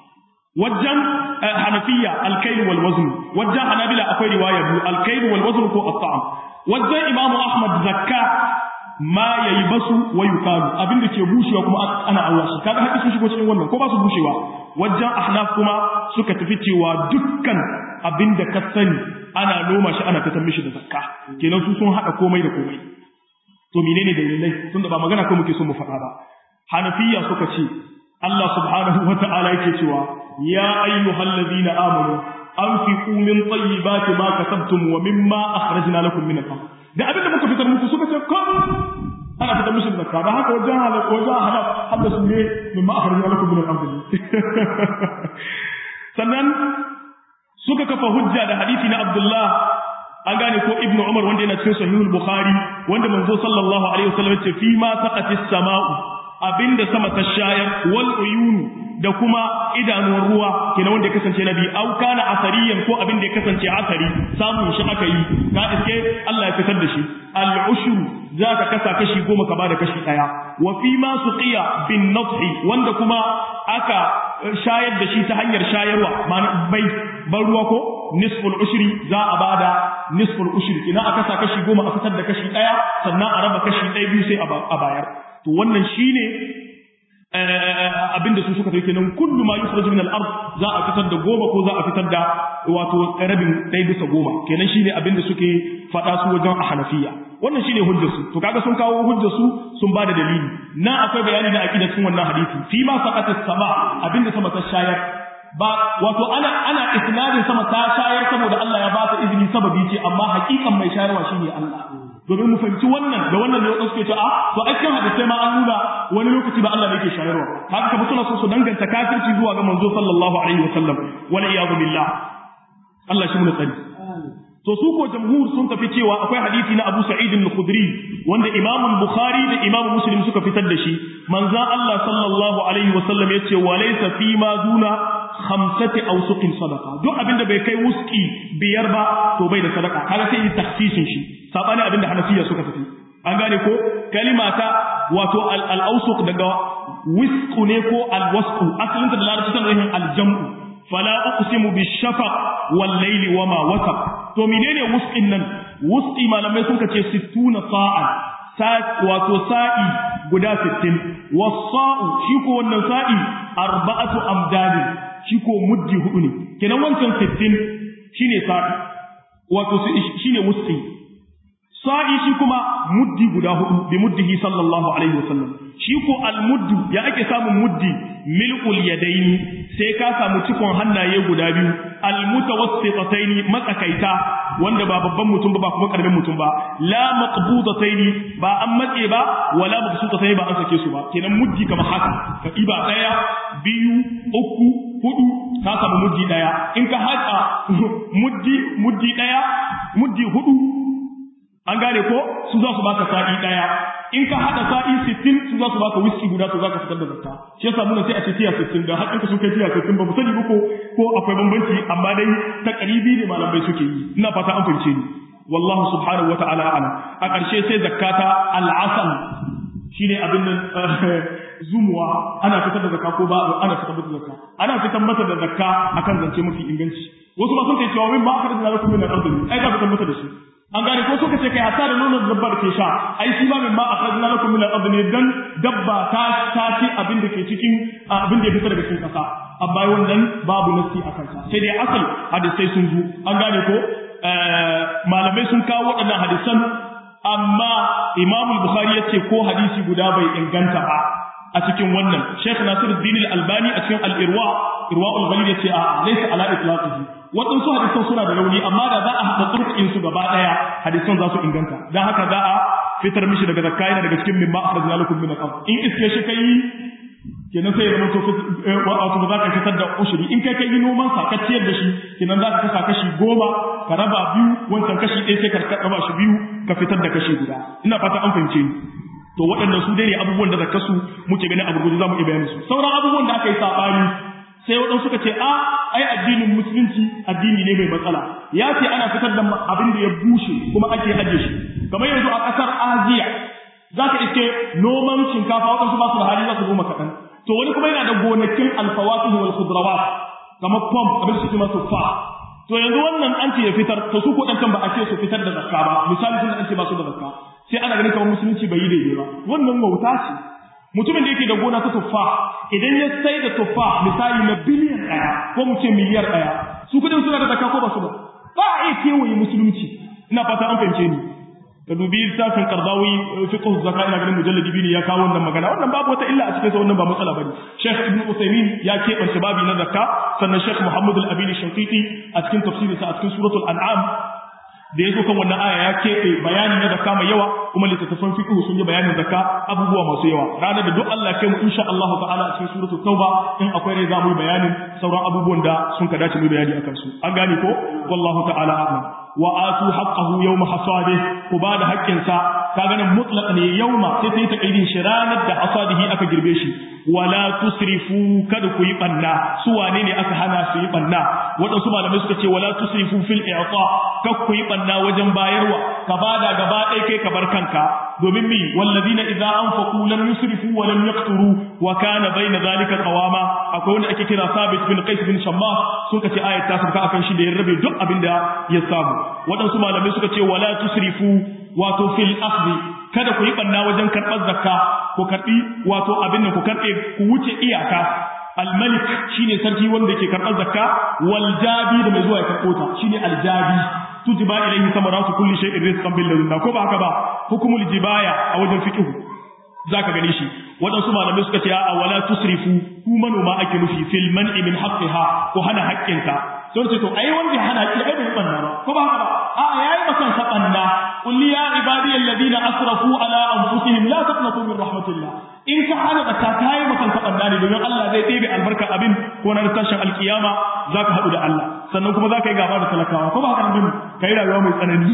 wajen hanafiyya al-kayl wal wazn wajen hanabila akwai riwaya biyu al-kayl wal wazn ko at-ta'am wajen imamu ahmad zakka ma yayi basu wa yukalu abinda ke bushewa kuma ana Allah shi kaga haƙi sun shigo cikin wannan ko ba su bushewa wajen ahnaf kuma suka tafi cewa dukkan abinda ka sani ana noma shi ana fitar mishi da zakka kenan su sun haɗa komai da komai to menene dalilai tunda ba magana ko muke so mu faɗa ba hanafiya suka ce Allah subhanahu wa ta'ala yake cewa ya ayyuhal ladina amanu anfiqu min tayyibati ma kasabtum wa mimma akhrajna lakum min al-ardh da abin da muka fitar muku suka ce kun ana fitar mishi zakka da haka wajen halal wajen halal hadda su ne mimma akhrajna lakum min al-ardh sannan suka kafa hujja da hadisi na Abdullah an gane ko Ibn Umar wanda yana cikin Sahihul Bukhari wanda manzo sallallahu alaihi wasallam ya ce fi ma saqatis sama'u abinda sama ta shayar wal uyunu da kuma idanuwar ruwa kenan wanda ya kasance nabi au kana asariyan ko abinda ya kasance asari samun shi aka yi ka iske Allah ya fitar da shi al ushru zaka kasa kashi goma ka bada kashi daya wa fi ma suqiya bin nadhi wanda kuma aka shayar da shi ta hanyar shayarwa ma'ana bai ban ruwa ko nisful ushri za a bada nisful ushri ina aka sa kashi goma a fitar da kashi daya sannan a raba kashi ɗaya biyu sai a bayar to wannan shine abinda su suka kenan kullu ma yukhraju min al-ard za a fitar da goma ko za a fitar da wato rabin ɗaya bisa goma kenan shine abinda suke faɗa su wajen a hanafiya wannan shine hujjar su to kaga sun kawo hujjar su sun bada dalili na akwai bayani da aqida cikin wannan hadisi fi ma saqata sama abinda sama ta shayar ba wato ana ana isnadin sama ta shayar saboda Allah ya ba ta izini sababi ce amma hakikan mai shayarwa shine Allah domin mu fahimci wannan da wannan ne suke ce a to ai kan hadisi ma an nuna wani lokaci ba Allah ne yake shayarwa haka kuma suna so su danganta kafirci zuwa ga manzo sallallahu alaihi wasallam wal iyadu billah Allah shi mu tsari to su ko jamhur sun tafi cewa akwai hadisi na Abu Sa'id al-Khudri wanda Imam Bukhari da Imam Muslim suka fitar da shi manzon Allah sallallahu alaihi wasallam yace wa laysa fi ma duna khamsati awsuqin sadaqa duk abinda bai kai wuski biyar ba to bai da sadaka kaga sai yi takhsisin shi sabani abinda Hanafiya suka tafi an gane ko kalima ta wato al-awsuq daga wisqu ne ko al-wasqu asalin da larabci tana nufin al-jam'u fala uqsimu bish-shafaq wal-layli wama wasaq to menene wusqin nan wusqi malamai sun ce 60 sa'a wato sa'i guda 60 was-sa'u shi ko wannan sa'i arba'atu amdadin shi ko muddi hudu ne kenan wancan 60 shine sa'i wato shine wusqi sa'i shi kuma muddi guda hudu bi muddihi sallallahu alaihi wasallam shi ko al-muddu ya ake samun muddi mil'ul yadaini sai ka samu cikon hannaye guda biyu almutawassitataini matsakaita wanda ba babban mutum ba ba kuma karamin mutum ba la maqbudataini ba an matse ba wala mabsutataini ba an sake su ba kenan muddi kamar haka ka iba daya biyu uku hudu ka samu muddi daya in ka haɗa muddi muddi daya muddi hudu an gane ko su za su baka sa'i daya in ka hada sa'i 60 su za su baka whisky guda to za ka fitar da zakka shi yasa mun sai a ce tiya 60 da haƙƙin ka sun kai tiya 60 ba mu sani ba ko ko akwai bambanci amma dai ta karibi ne malamai suke yi ina fata an fahimce ni wallahu subhanahu wata'ala ala a ƙarshe sai zakkata al'asal shine abin nan zumuwa ana fitar da zakka ko ba ana fitar da zakka ana fitar masa da zakka akan zance mafi inganci wasu ba sun ce cewa min ba aka da lakum min al-ardi ai za fitar masa da shi an gane ko suka ce kai hatta da nonon dabba da ke sha ai shi ba min ma akhrajna lakum min al-ard ne dan dabba ta ta ci abin da ke cikin abin da ya fita daga cikin kasa amma wannan babu nasi akan sa sai dai asal hadisai sun zo an gane ko malamai sun kawo waɗannan hadisan amma Imam Bukhari ya ce ko hadisi guda bai inganta ba a cikin wannan Sheikh Nasiruddin Al-Albani a cikin Al-Irwa Irwa al-Ghalil ya ce a laysa ala itlaqihi waɗansu hadisan suna da rauni amma da za a haɗa turkin su gaba ɗaya hadisan za su inganta don haka za a fitar mishi daga zakka yana daga cikin mimma akhrajna lakum min al-ard in iske shi kai kenan sai ya zama to wato ba za ka fitar da ushuri in kai kai noman sa ka ciyar da shi kenan za ka kasa kashi goma ka raba biyu wancan kashi ɗaya sai ka raba shi biyu ka fitar da kashi guda ina fata an fahimce ni to waɗannan su dai ne abubuwan da zakka su muke ganin a gurguje za mu iya bayanin su sauran abubuwan da aka yi saɓani sai waɗansu suka ce a ai addinin musulunci addini ne mai matsala ya ce ana fitar da abin da ya bushe kuma ake ajiye shi kamar yanzu a ƙasar aziya za ka iske noman shinkafa waɗansu ba su da hali za su goma kaɗan to wani kuma yana da gonakin alfawatu wal khudrawat kamar pom abin da suke masu fa to yanzu wannan an ce ya fitar to su ko ɗan ba a ce su fitar da zakka ba misali sun an ce ba su da zakka sai ana ganin kamar musulunci bai yi daidai ba wannan wauta ce mutumin da yake da gona ta tuffa idan ya sai da tuffa misali na biliyan ɗaya ko mu ce miliyar ɗaya su kudin suna da zakka ko ba su da ba a iya kewaye musulunci ina fata an fahimce ni ka dubi littafin qardawi fiqh zakka ina ganin mujalladi biyu ne ya kawo wannan magana wannan babu wata illa a cikin sa wannan ba matsala bane Sheikh Ibn Uthaymeen ya keɓance babi na zakka sannan Sheikh Muhammad Al-Amin Shanqiti a cikin tafsirinsa a cikin suratul An'am da ya zo kan wannan aya ya keɓe bayani na zakka mai yawa kuma littattafan fiqh sun yi bayanin zakka abubuwa masu yawa ranar da duk Allah kai mu insha Allah ta'ala a cikin suratul tauba in akwai rai za mu yi bayanin sauran abubuwan da sun ka dace mu bayani akan su an gane ko wallahu ta'ala a'lam wa atu haqqahu yawma hasadihi ku ba da haƙƙinsa ka ganin mutlaq ne yawma sai ta yi takaidin shi ranar da hasadihi aka girbe shi wala tusrifu kada ku yi banna su wane ne aka hana su yi banna waɗansu malamai suka ce wala tusrifu fil i'ta kar ku yi banna wajen bayarwa ka bada gaba ɗaya kai ka bar kanka domin mi wallazina idza anfaqu lam yusrifu wa lam yaqturu wa kana bayna zalika qawama akwai wanda ake kira sabit bin qais bin shamma suka ce ayat ta sauka akan shi da ya rabe duk abin da ya samu waɗansu malamai suka ce wala tusrifu wato fil akhdhi kada ku yi banna wajen karɓar zakka ku karɓi wato abin nan ku karɓe ku wuce iyaka al-malik shine sarki wanda yake karɓar zakka wal jabi da mai zuwa ya karɓo ta shine al-jabi tujba ilayhi samaratu kulli shay'in rizqan bil ladunna ko ba haka ba hukumul jibaya a wajen fiqh zaka gane shi waɗansu malamai suka ce a wala tusrifu ku manoma ake nufi fil man'i min haqqiha ko hana haƙƙinka sun ce to ai wanda ya hana ki ai bai banna ba ko ba haka ba a yayi makan sa banna qul ya ibadi alladhina asrafu ala anfusihim la taqnatu min rahmatillah in ka hana da ka kai makan sa banna ne domin Allah zai ɗebe albarka abin ko na tashin alkiyama zaka haɗu da Allah sannan kuma zaka yi gaba da talakawa ko ba haka nan kai rayuwa mai tsanani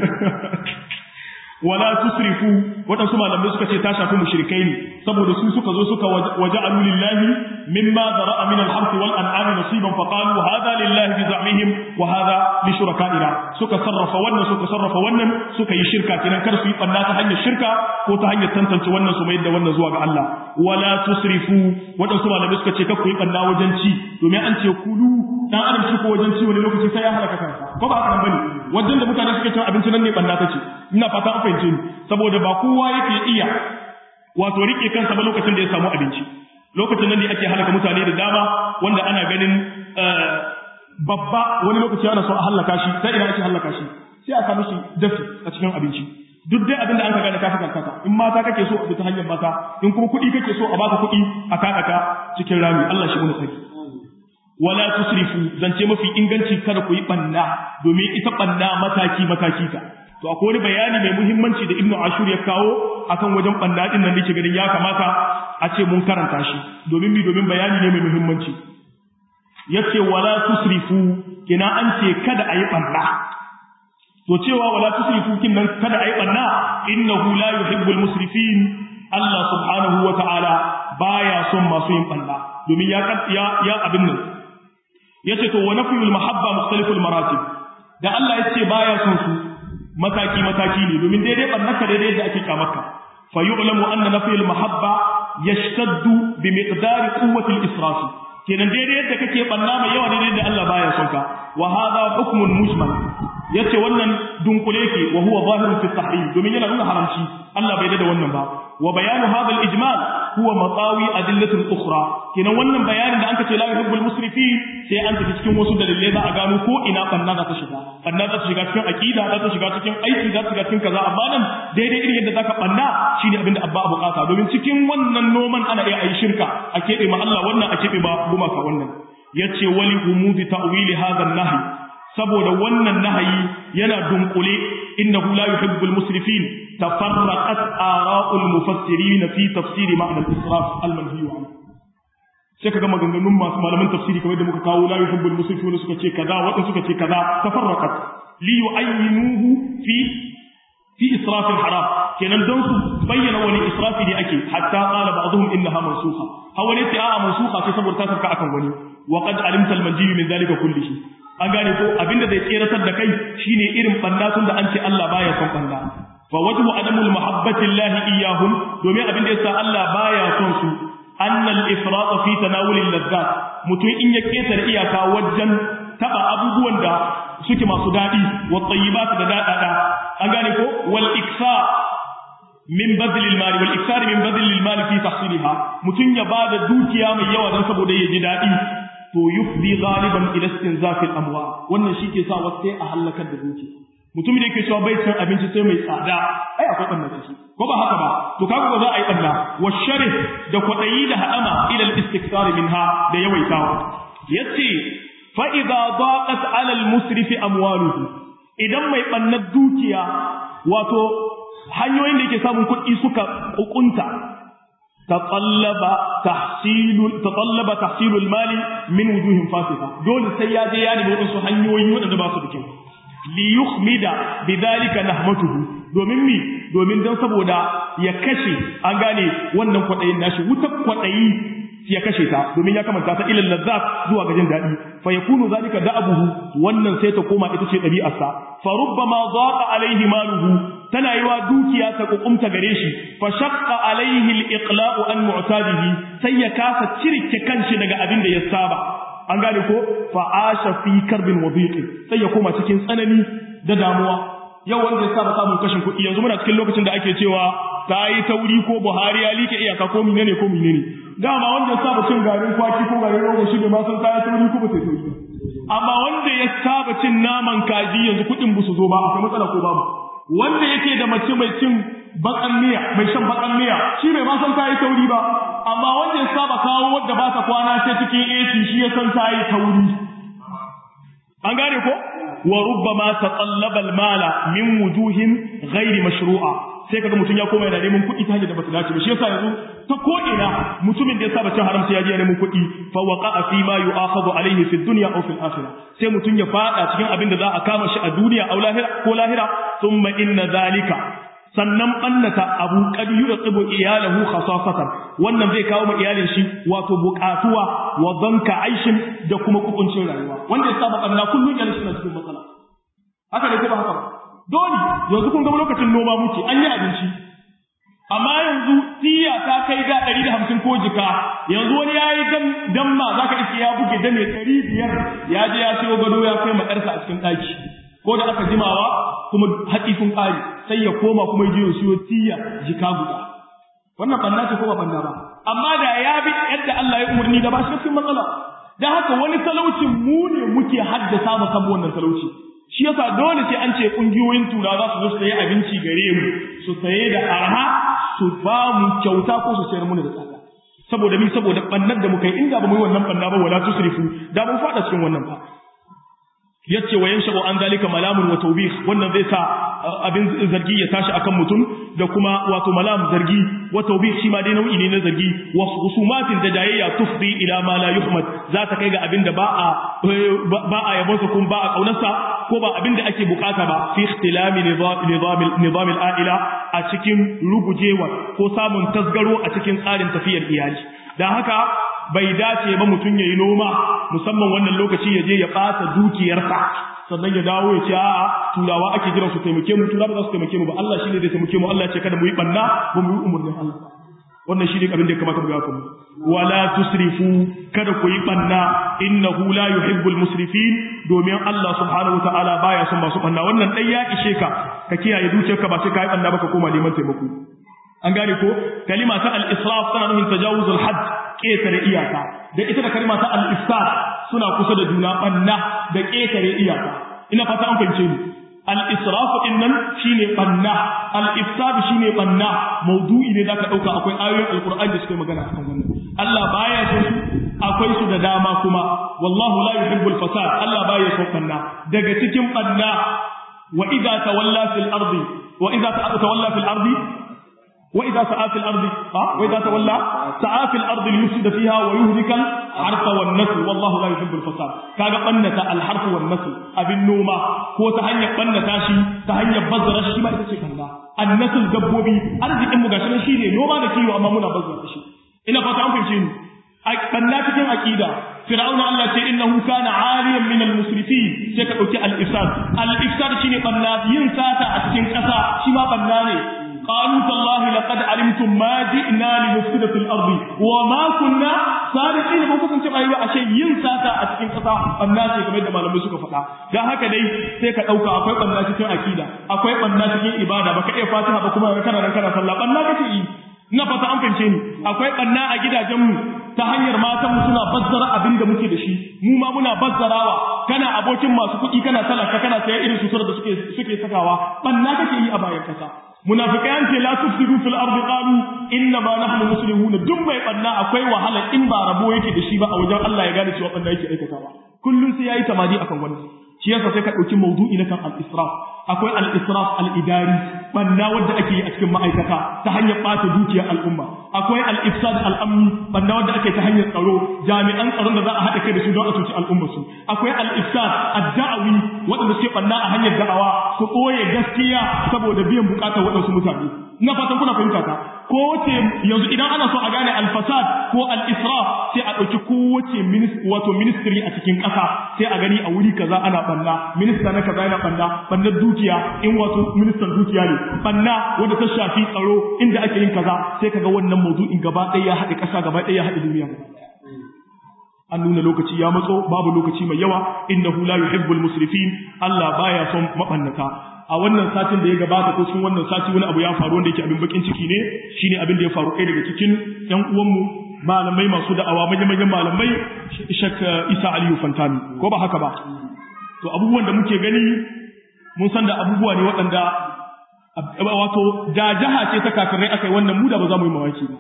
wala tusrifu waɗansu malamai suka ce ta shafi mushrikai ne saboda su suka zo suka waja'alu lillahi mimma zara'a min al-harth wal an'am nasiban fa qalu hadha lillahi bi za'mihim wa hadha li shuraka'ina suka sarrafa wannan suka sarrafa wannan suka yi shirka kenan kar su yi banna ta hanyar shirka ko ta hanyar tantance wannan su mai da wannan zuwa ga Allah wala tusrifu waɗansu malamai suka ce kar ku yi banna wajen ci domin an ce kulu dan adam shi ko wajen ci wani lokaci sai ya halaka kansa ko ba haka nan bane wajen da mutane suke cin abinci nan ne banna take ina fata an fahimce ni saboda ba kowa yake iya wato rike kansa ba lokacin da ya samu abinci lokacin nan ne ake halaka mutane da dama wanda ana ganin babba wani lokaci ana so a halaka shi sai ina ake halaka shi sai a samu shi dafi a cikin abinci duk dai abin da an ka gane ka karkata in mata kake so a bi ta hanyar mata in kuma kuɗi kake so a baka kuɗi a kakaka cikin rami Allah shi mun saki wala tusrifu zance mafi inganci kada ku yi banna domin ita banna mataki mataki ta to akwai wani bayani mai muhimmanci da Ibn Ashur ya kawo akan wajen banna din nan nake ganin ya kamata a ce mun karanta shi domin mi domin bayani ne mai muhimmanci yace wala tusrifu kina an ce kada a yi banna to cewa wala tusrifu kin nan kada a yi banna innahu la yuhibbul musrifin Allah subhanahu wa ta'ala baya son masu yin banna domin ya ya ya abin nan yace to wa nafyul mahabba mukhtaliful maratib da Allah yace baya son su mataki mataki ne domin daidai barnaka daidai da ake kamarka fa yu'lamu anna nafyul mahabba yashtaddu bi miqdari quwwati al-israf kenan daidai yadda kake banna mai yawa daidai da Allah baya son ka wa hadha hukmun mujmal yace wannan dunkule ke wa huwa zahirun fi tahrim domin yana nuna haramci Allah bai da wannan ba wa bayanu hadha al-ijmal huwa matawi adillatul ukhra kenan wannan bayanin da anka ce la yuhibbul musrifin sai an tafi cikin wasu dalilai za a gano ko ina banna za ta shiga banna za ta shiga cikin aqida za ta shiga cikin aiki za ta shiga cikin kaza amma nan daidai irin yadda zaka banna shine abin da abba bukata domin cikin wannan noman ana iya ayi shirka a kebe ma Allah wannan a kebe ba gumaka wannan yace wali umudi ta'wili hadha an-nahy saboda wannan nahayi yana dunkule innahu la yuhibbul musrifin tafarraqat ara'ul mufassirin fi tafsiri ma'na al-israf al-manhi anhu sai kaga maganganun masu malaman tafsiri kamar da muka kawo la yuhibbul musrifin suka ce kaza wadanda suka ce kaza tafarraqat li yu'ayyinuhu fi fi israf al-haram kenan don su bayyana wani israfi ne ake hatta qala ba'dhum innaha mansukha hawa ne ta a mansukha sai saboda ta sarka akan wani wa qad alimta al-manji min zalika kullihi an gane ko abinda zai tseratar da kai shine irin banna tun da an ce Allah baya son banna fa wajhu adamul mahabbati Allah iyyahum domin abinda yasa Allah baya son su annal ifrat fi tanawul al-lazzat mutum in ya ketare iyaka wajen taba abubuwan da suke masu dadi wa tayyibat da dadada an gane ko wal iksa min bazlil mali wal iksari min bazlil mali fi tahsilha mutun ya bada dukiya mai yawa dan saboda ya ji dadi to yufdi ghaliban ila istinzaf al amwal wannan shike sa wasu sai a halakar da dukiya mutum da yake cewa bai cin abinci sai mai tsada ai akwai banna ciki ko ba haka ba to kaga ba za a yi banna wa sharih da kwadayi da hadama ila al istikthar minha da yawaitawa yace fa idza daqat ala al musrif amwaluhu idan mai bannar dukiya wato hanyoyin da yake samun kuɗi suka kukunta tatallaba tahsilul tatallaba tahsilul mali min wujuhin fasika dole sai ya je ya nemi wasu hanyoyi waɗanda ba su da kyau li yukhmida bidhalika nahmatuhu domin mi domin dan saboda ya kashe an gane wannan kwadayin nashi wutar kwadayi ya kashe ta domin ya kamanta ta ilal lazzat zuwa ga jin dadi fa yakunu zalika da'abuhu wannan sai ta koma ita ce dabi'arsa fa rubbama dhaqa alaihi maluhu tana yiwa dukiya ta kukumta gare shi fa shaqqa alaihi al-iqla'u an mu'tadihi sai ya kasa cirke kanshi daga abin da ya saba an gane ko fa asha fi karbin wa sai ya koma cikin tsanani da damuwa yau wanda ya saba samun kashin kuɗi yanzu muna cikin lokacin da ake cewa ta yi tauri ko Buhari ya like iyaka ko menene ko menene dama wanda ya saba cin garin kwaki ko garin rogo shi bai ma san ta yi tauri ko ba ta tauri amma wanda ya saba cin naman kaji yanzu kuɗin ba su zo ba akwai matsala ko babu wanda yake da mace mai cin bakan miya mai shan bakan miya shi bai ma san ta yi tauri ba amma wanda ya saba kawo wadda ba ta kwana sai cikin AC shi ya san ta yi tauri an gane ko wa rubbama tatallaba al-mala min wujuhin ghairi mashru'a sai kaga mutum ya koma yana neman kuɗi ta hanyar da bata dace ba shi yasa yanzu ta ko ina mutumin da ya saba cin haram sai ya je neman kuɗi fa waqa'a fi ma yu'akhadhu alayhi fi dunya aw fil akhirah sai mutum ya fada cikin abin da za a kama shi a duniya aw lahira ko lahira thumma inna zalika sannan ɓannata abu kad yurqibu iyalahu khasasatan wannan zai kawo ma iyalin shi wato buƙatuwa wa zanka aishin da kuma kukuncin rayuwa wanda ya saba ɓanna kullum iyalin suna cikin matsala haka ne ko ba haka ba dole yanzu kun ga lokacin noma muke an yi abinci amma yanzu tiya ta kai ga ɗari da hamsin ko jika yanzu wani ya yi damma za ka iske ya buge dame ɗari biyar ya je ya siyo gado ya kai ma ƴarsa a cikin ɗaki ko da aka jimawa kuma haƙi sun ƙare sai ya koma kuma ya je ya siyo tiya jika guda wannan banna ce ko ba banna ba amma da ya bi yadda Allah ya umarni da ba shi cikin matsala dan haka wani talaucin mu ne muke haddasa mu kan wannan talauci shi yasa dole sai an ce kungiyoyin tura za su zo su sayi abinci gare mu su saye da arha su ba mu kyauta ko su sayar mana da tsada saboda mi saboda bannar da muka yi inda ba mu yi wannan banna ba wala tusrifu da mun fada cikin wannan ba yace wa yanshabu an zalika malamun wa tawbih wannan zai sa abin zargi ya tashi akan mutum da kuma wato malam zargi wa tawbih shi ma dai nau'i ne na zargi wa husumatin da jayayya tufdi ila ma la yuhmad za ta kai ga abin da ba a ba a yabon sa kuma ba a kaunarsa ko ba abin da ake bukata ba fi ikhtilami nizam nizam al-aila a cikin rugujewa ko samun tasgaro a cikin tsarin tafiyar iyali dan haka bai dace ba mutum ya yi noma musamman wannan lokaci ya je ya ɓata dukiyarsa sannan ya dawo ya ce a'a turawa ake jiran su taimake mu turawa za su taimake mu ba Allah shine zai taimake mu Allah ya ce kada mu yi banna ba mu yi umurnin Allah wannan shine abin da ya kamata mu ga kuma wala tusrifu kada ku yi banna innahu la yuhibbul musrifin domin Allah subhanahu wataala baya son masu banna wannan dai ya ishe ka ka kiyaye dukiyarka ba sai ka yi banna ba ka koma neman taimako an gane ko kalima ta al-israf tana nufin tajawuzul hadd ƙetare iyaka da ita da kalma ta al-ifsad suna kusa da juna banna da ƙetare iyaka ina fata an fahimce ni al-israf din nan shine banna al-ifsad shine banna maudu'i ne zaka dauka akwai ayoyin alqur'ani da suke magana akan wannan Allah baya so su akwai su da dama kuma wallahu la yuhibbul fasad Allah baya so banna daga cikin banna wa idza tawalla fil ardi wa idza tawalla fil ardi وإذا سعى في الأرض أه؟ وإذا تولى سعى في الأرض ليفسد فيها ويهلك الحرث والنسل والله لا يحب الفساد كاغا بنتا الحرث والنسل أبن نوما هو تهنيا بنتا شي تهنيا بزر شي ما يتشي كندا النسل دبوبي أرزق إمو غاشنا شي ne noma da kiwo amma muna bazza shi ina fata an fahimce ni banna cikin aqida fir'auna Allah ce innahu kana aliyan min al-musrifin sai ka dauki al-ifsad al-ifsad shine banna yin sata a cikin kasa shi ma banna ne qalu tallahi laqad alimtum ma ji'na li nufsida fil ardi wa ma kunna sariqin ba kusan ce ayi ashe yin sata a cikin kasa banna ce kamar da malamai suka faɗa dan haka dai sai ka dauka akwai banna cikin akida akwai banna cikin ibada baka iya fatiha ba kuma kana nan kana sallah banna kake yi ina fata an fahimce ni akwai banna a gidajenmu ta hanyar matan mu suna bazzara abin da muke da shi mu ma muna bazzarawa kana abokin masu kuɗi kana talaka kana sayan irin sutura da suke suke sakawa banna kake yi a bayan kasa munafikai an ce la tufsidu fil ardi qalu inna ma nahnu muslimun duk mai banna akwai wahala in ba rabo yake da shi ba a wajen Allah ya gane cewa banna yake aikatawa kullum sai yayi tamadi akan wani shi yasa sai ka dauki mawdu'i na kan al-israf akwai al-israf al-idari banna wanda ake yi a cikin ma'aikata ta hanyar bata dukiyar al'umma akwai al-ifsad al-amni banna wanda ake ta hanyar tsaro jami'an tsaron da za a haɗa kai da su don a cuci al'umma su akwai al-ifsad ad-da'awi wanda suke banna a hanyar da'awa su ɓoye gaskiya saboda biyan bukatar waɗansu mutane ina fatan kuna fahimta ta ko wace yanzu idan ana so a gane al-fasad ko al-israf sai a ɗauki kowace wato ministry a cikin ƙasa sai a gani a wuri kaza ana banna minista na kaza yana banna bannar dukiya in wato ministan dukiya ne banna wanda ta shafi tsaro inda ake yin kaza sai kaga wannan maudu'in gaba ɗaya ya haɗe ƙasa gaba ɗaya ya haɗe duniya an nuna lokaci ya matso babu lokaci mai yawa innahu la yuhibbul musrifin Allah baya son mabannata a wannan satin da ya gabata ko cikin wannan sati wani abu ya faru wanda yake abin bakin ciki ne shine abin da ya faru ɗaya daga cikin ƴan uwanmu malamai masu da'awa manyan malamai Ishak Isa Aliyu Fantami ko ba haka ba to abubuwan da muke gani mun san da abubuwa ne waɗanda wato da jaha ce ta kafirai aka yi wannan mu da ba za mu yi mawaki ba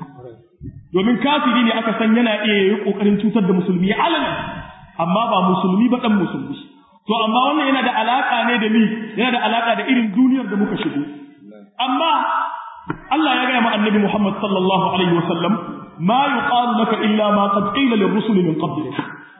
domin kafiri ne aka san yana iya yi kokarin cutar da musulmi alalan amma ba musulmi ba dan musulmi to amma wannan yana da alaka ne da ni yana da alaka da irin duniyar da muka shigo amma Allah ya gaya ma annabi Muhammad sallallahu alaihi wasallam ma yuqalu laka illa ma qad qila lirrusuli min qablik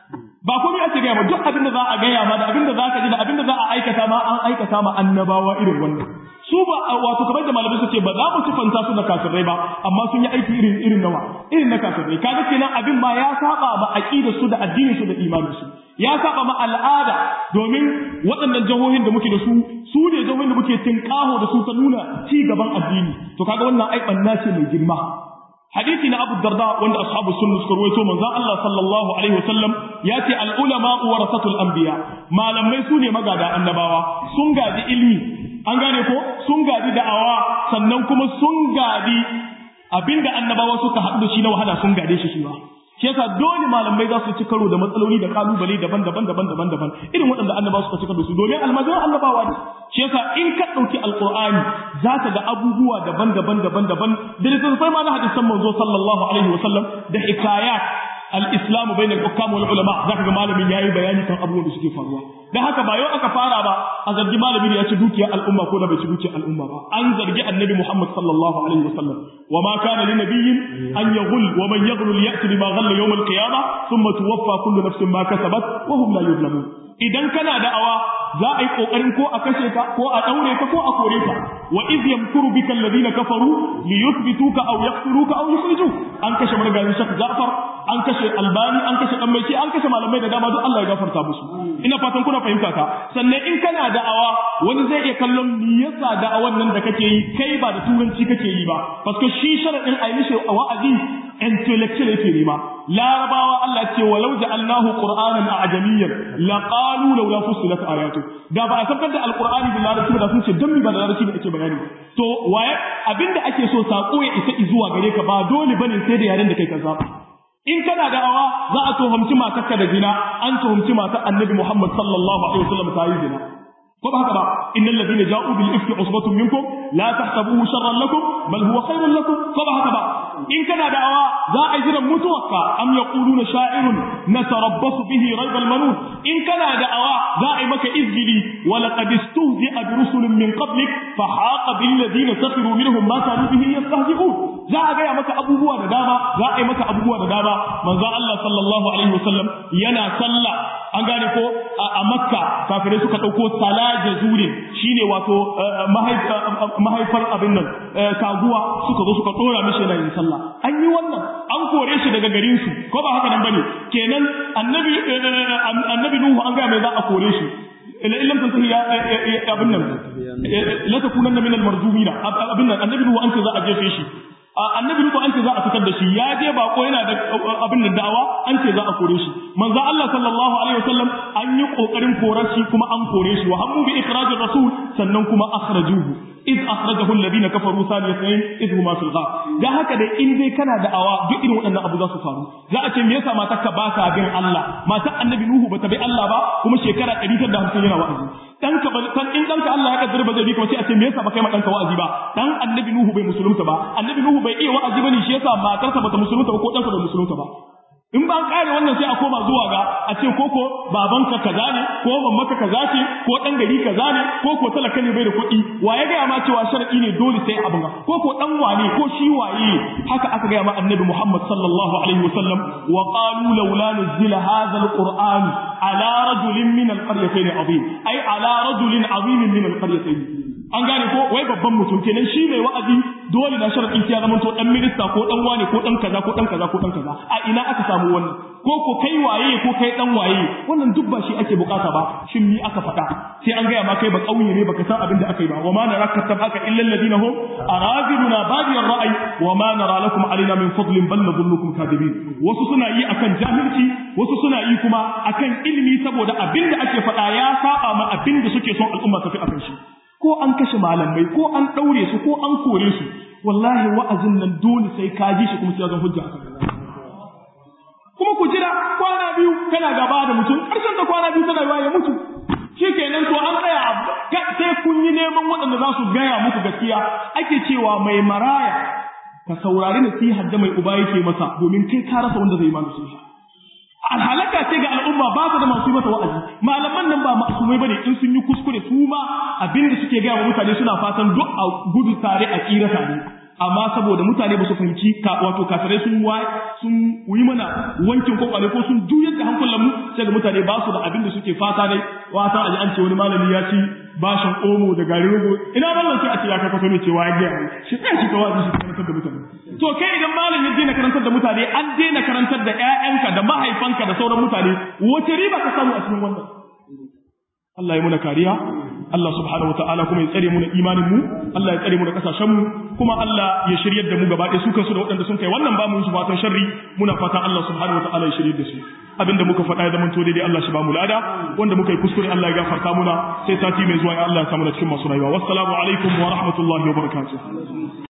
ba komai ake gaya ma duk abin da za a gaya ma da abin da za ka ji da abin da za a aikata ma an aikata ma annabawa irin wannan su ba wato kamar da malamai suke ba za mu sifanta su da kafirai ba amma sun yi aiki irin irin nawa irin na kafirai kaga kenan abin ma ya saba ba aqidar su da addinin su da imanin su ya saba ma al'ada domin waɗannan jihohin da muke da su su ne jihohin da muke tinkaho da su ta nuna ci gaban addini to kaga wannan ai banna ce mai girma hadisi na Abu Darda wanda ashabu sunna suka rawaito manzon Allah sallallahu alaihi wasallam ya ce al ulama warasatul anbiya malamai su ne magada annabawa sun gaji ilmi an gane ko sun gadi da'awa sannan kuma sun gadi abinda annabawa suka haɗu da shi na wahala sun gade shi shi ba shi yasa dole malamai za su ci karo da matsaloli da kalubale daban-daban daban-daban daban irin waɗanda annabawa suka ci karo su domin almajiran annabawa ne shi yasa in ka ɗauki alqur'ani za ka ga abubuwa daban-daban daban-daban da littattafai ma na hadisan manzo sallallahu alaihi wasallam da hikayat al-islamu bayna al-hukam wal ulama zaka ga malamin yayi bayani kan abubuwan da suke faruwa dan haka ba yau aka fara ba a zargi malami da ya ci dukiyar al'umma ko da bai ci dukiyar al'umma ba an zargi annabi Muhammad sallallahu alaihi wasallam wa ma kana li nabiyyin an yaghul wa man yaghul ya'ti bima ghalla yawm al-qiyamah thumma tuwaffa kullu nafsin ma kasabat wa hum la yuzlamun idan kana da'awa za a yi kokarin ko a kashe ka ko a daure ka ko a kore ka wa iz yamkuru bika alladhina kafaru li yuthbituka aw yaqtuluka aw yukhrijuk an kashe margayin shak Ja'far an kashe Albani an kashe dan maiki an kashe malamai da dama duk Allah ya gafarta musu ina fatan kuna fahimta ka sannan in kana da'awa wani zai iya kallon me yasa da'awan nan da kake yi kai ba da turanci kake yi ba paske shi sharadin ayi mishi wa'azi intellectual yake nema larabawa Allah ce walau ja'alnahu qur'anan a'jamiyyan laqalu laula fussilat ayatu da ba a sabkar da alqur'ani da larabci ba sun ce dan mi ba da larabci da ake bayani to waye abinda ake so sako ya isa zuwa gare ka ba dole bane sai da yaren da kai ka zaba in kana da'awa za a tuhumci matarka da zina an tuhumci matar annabi Muhammad sallallahu alaihi wasallam ta yi zina ko ba haka ba innal ladina ja'u bil ifki usbatun minkum la tahsabuhu sharran lakum bal huwa khairun lakum ko ba haka ba in kana da'awa za a yi jiran mutuwarka am yaquluna sha'irun natarabbasu bihi raybal manun in kana da'awa za a yi maka izgili wa laqad istuhzi'a bi rusulin min qablik fa haqa bil ladina sakhiru minhum ma kanu bihi yastahzi'un za a gaya maka abubuwa da dama za a yi maka abubuwa da dama manzo Allah sallallahu alaihi wasallam yana sallah an gane ko a makka kafirai suka dauko salaja zurin shine wato mahaifar abin nan kaguwa suka zo suka dora mishi yana yin sallah an yi wannan an kore shi daga garin su ko ba haka nan bane kenan annabi annabi nuhu an ga mai za a kore shi ila illam tantahi ya abin nan la takunanna min al-marjumina abin nan annabi nuhu an ce za a jefe shi annabi nuhu an ce za a fitar da shi ya je bako yana da abin da da'awa an ce za a kore shi manzo Allah sallallahu alaihi wasallam an yi kokarin korar shi kuma an kore shi wa hammu bi ikhrajir rasul sannan kuma akhrajuhu iz akhrajahu alladhina kafaru saniyatayn iz huma fil ghar dan haka dai in dai kana da'awa duk irin waɗannan abu za su faru za a ce me yasa matar ka baka bin Allah matar annabi nuhu bata bi Allah ba kuma shekara 150 yana wa'azi danka ba dan in danka Allah ya kaddara ba zai bi kuma sai a ce me yasa ba kai ma danka wa'azi ba dan annabi nuhu bai musulunta ba annabi nuhu bai iya wa'azi bane shi yasa matarsa bata musulunta ba ko danka bai musulunta ba in ba kare wannan sai a koma zuwa ga a ce koko babanka kaza ne ko mamanka kaza ce ko dan gari kaza ne ko ko talaka ne bai da kuɗi wa ya gaya ma cewa shar'i ne dole sai abin ga ko ko dan wane ko shi waye haka aka gaya ma annabi Muhammad sallallahu alaihi wasallam wa qalu laula nuzila hadha alquran ala rajulin min alqaryatayn azim ay ala rajulin azim min alqaryatayn an gane ko wai babban mutum kenan shi mai wa'azi dole na sharadin ya zama to dan minista ko dan wane ko dan kaza ko dan kaza ko dan kaza a ina aka samu wannan ko ko kai waye ko kai dan waye wannan duk ba shi ake bukata ba shin ni aka faɗa sai an gaya ma kai ba kauye ne baka san abin da aka yi ba wa ma naraka tabaka illa alladhina hum araziluna badiyar ra'ayi wa ma nara lakum alaina min fadlin bal nadhunnukum kadibin wasu suna yi akan jahilci wasu suna yi kuma akan ilimi saboda abin da ake faɗa ya saba ma abin da suke son al'umma tafi akan shi ko an kashe malamai ko an ɗaure su ko an kore su wallahi wa'azin nan dole sai ka ji shi kuma sai zan hujja akan kuma ku jira kwana biyu kana gaba da mutum ƙarshen da kwana biyu tana ya mutu shikenan to an tsaya sai kun yi neman waɗanda za su gaya muku gaskiya ake cewa mai maraya ka saurari nasihar da mai uba yake masa domin kai ka rasa wanda zai ma nasiha alhalaka ce ga al'umma ba su da masu mata wa'azi malaman nan ba masumai bane in sun yi kuskure su ma abinda suke gaya wa mutane suna fatan duk a gudu tare a tsira tare amma saboda mutane ba su fahimci wato kafirai sun wa sun yi mana wankin kwakwale ko sun juyar da hankulan mu sai ga mutane ba su da abin da suke fata dai wata aji an ce wani malami ya ci bashin omo da garin rogo ina mallan sai a ce ya kai kwato ne cewa ya gaya shi kai shi kawai shi karantar da mutane to kai idan malam ya daina karantar da mutane an daina karantar da ƴaƴanka da mahaifanka da sauran mutane wace riba ka samu a cikin wannan Allah ya muna kariya Allah subhanahu wataala kuma ya tsare mu na imanin mu Allah ya tsare mu da kasashen mu kuma Allah ya shiryar da mu gaba ɗaya su kansu da waɗanda sun kai wannan ba mu su fatan sharri muna fatan Allah subhanahu wataala ya shiryar da su abinda muka faɗa ya zamanto daidai Allah shi ba mu lada wanda muka yi kuskure Allah ya gafarta muna sai sati mai zuwa ya Allah ya samu na cikin masu rayuwa wassalamu alaikum wa rahmatullahi wa barakatuh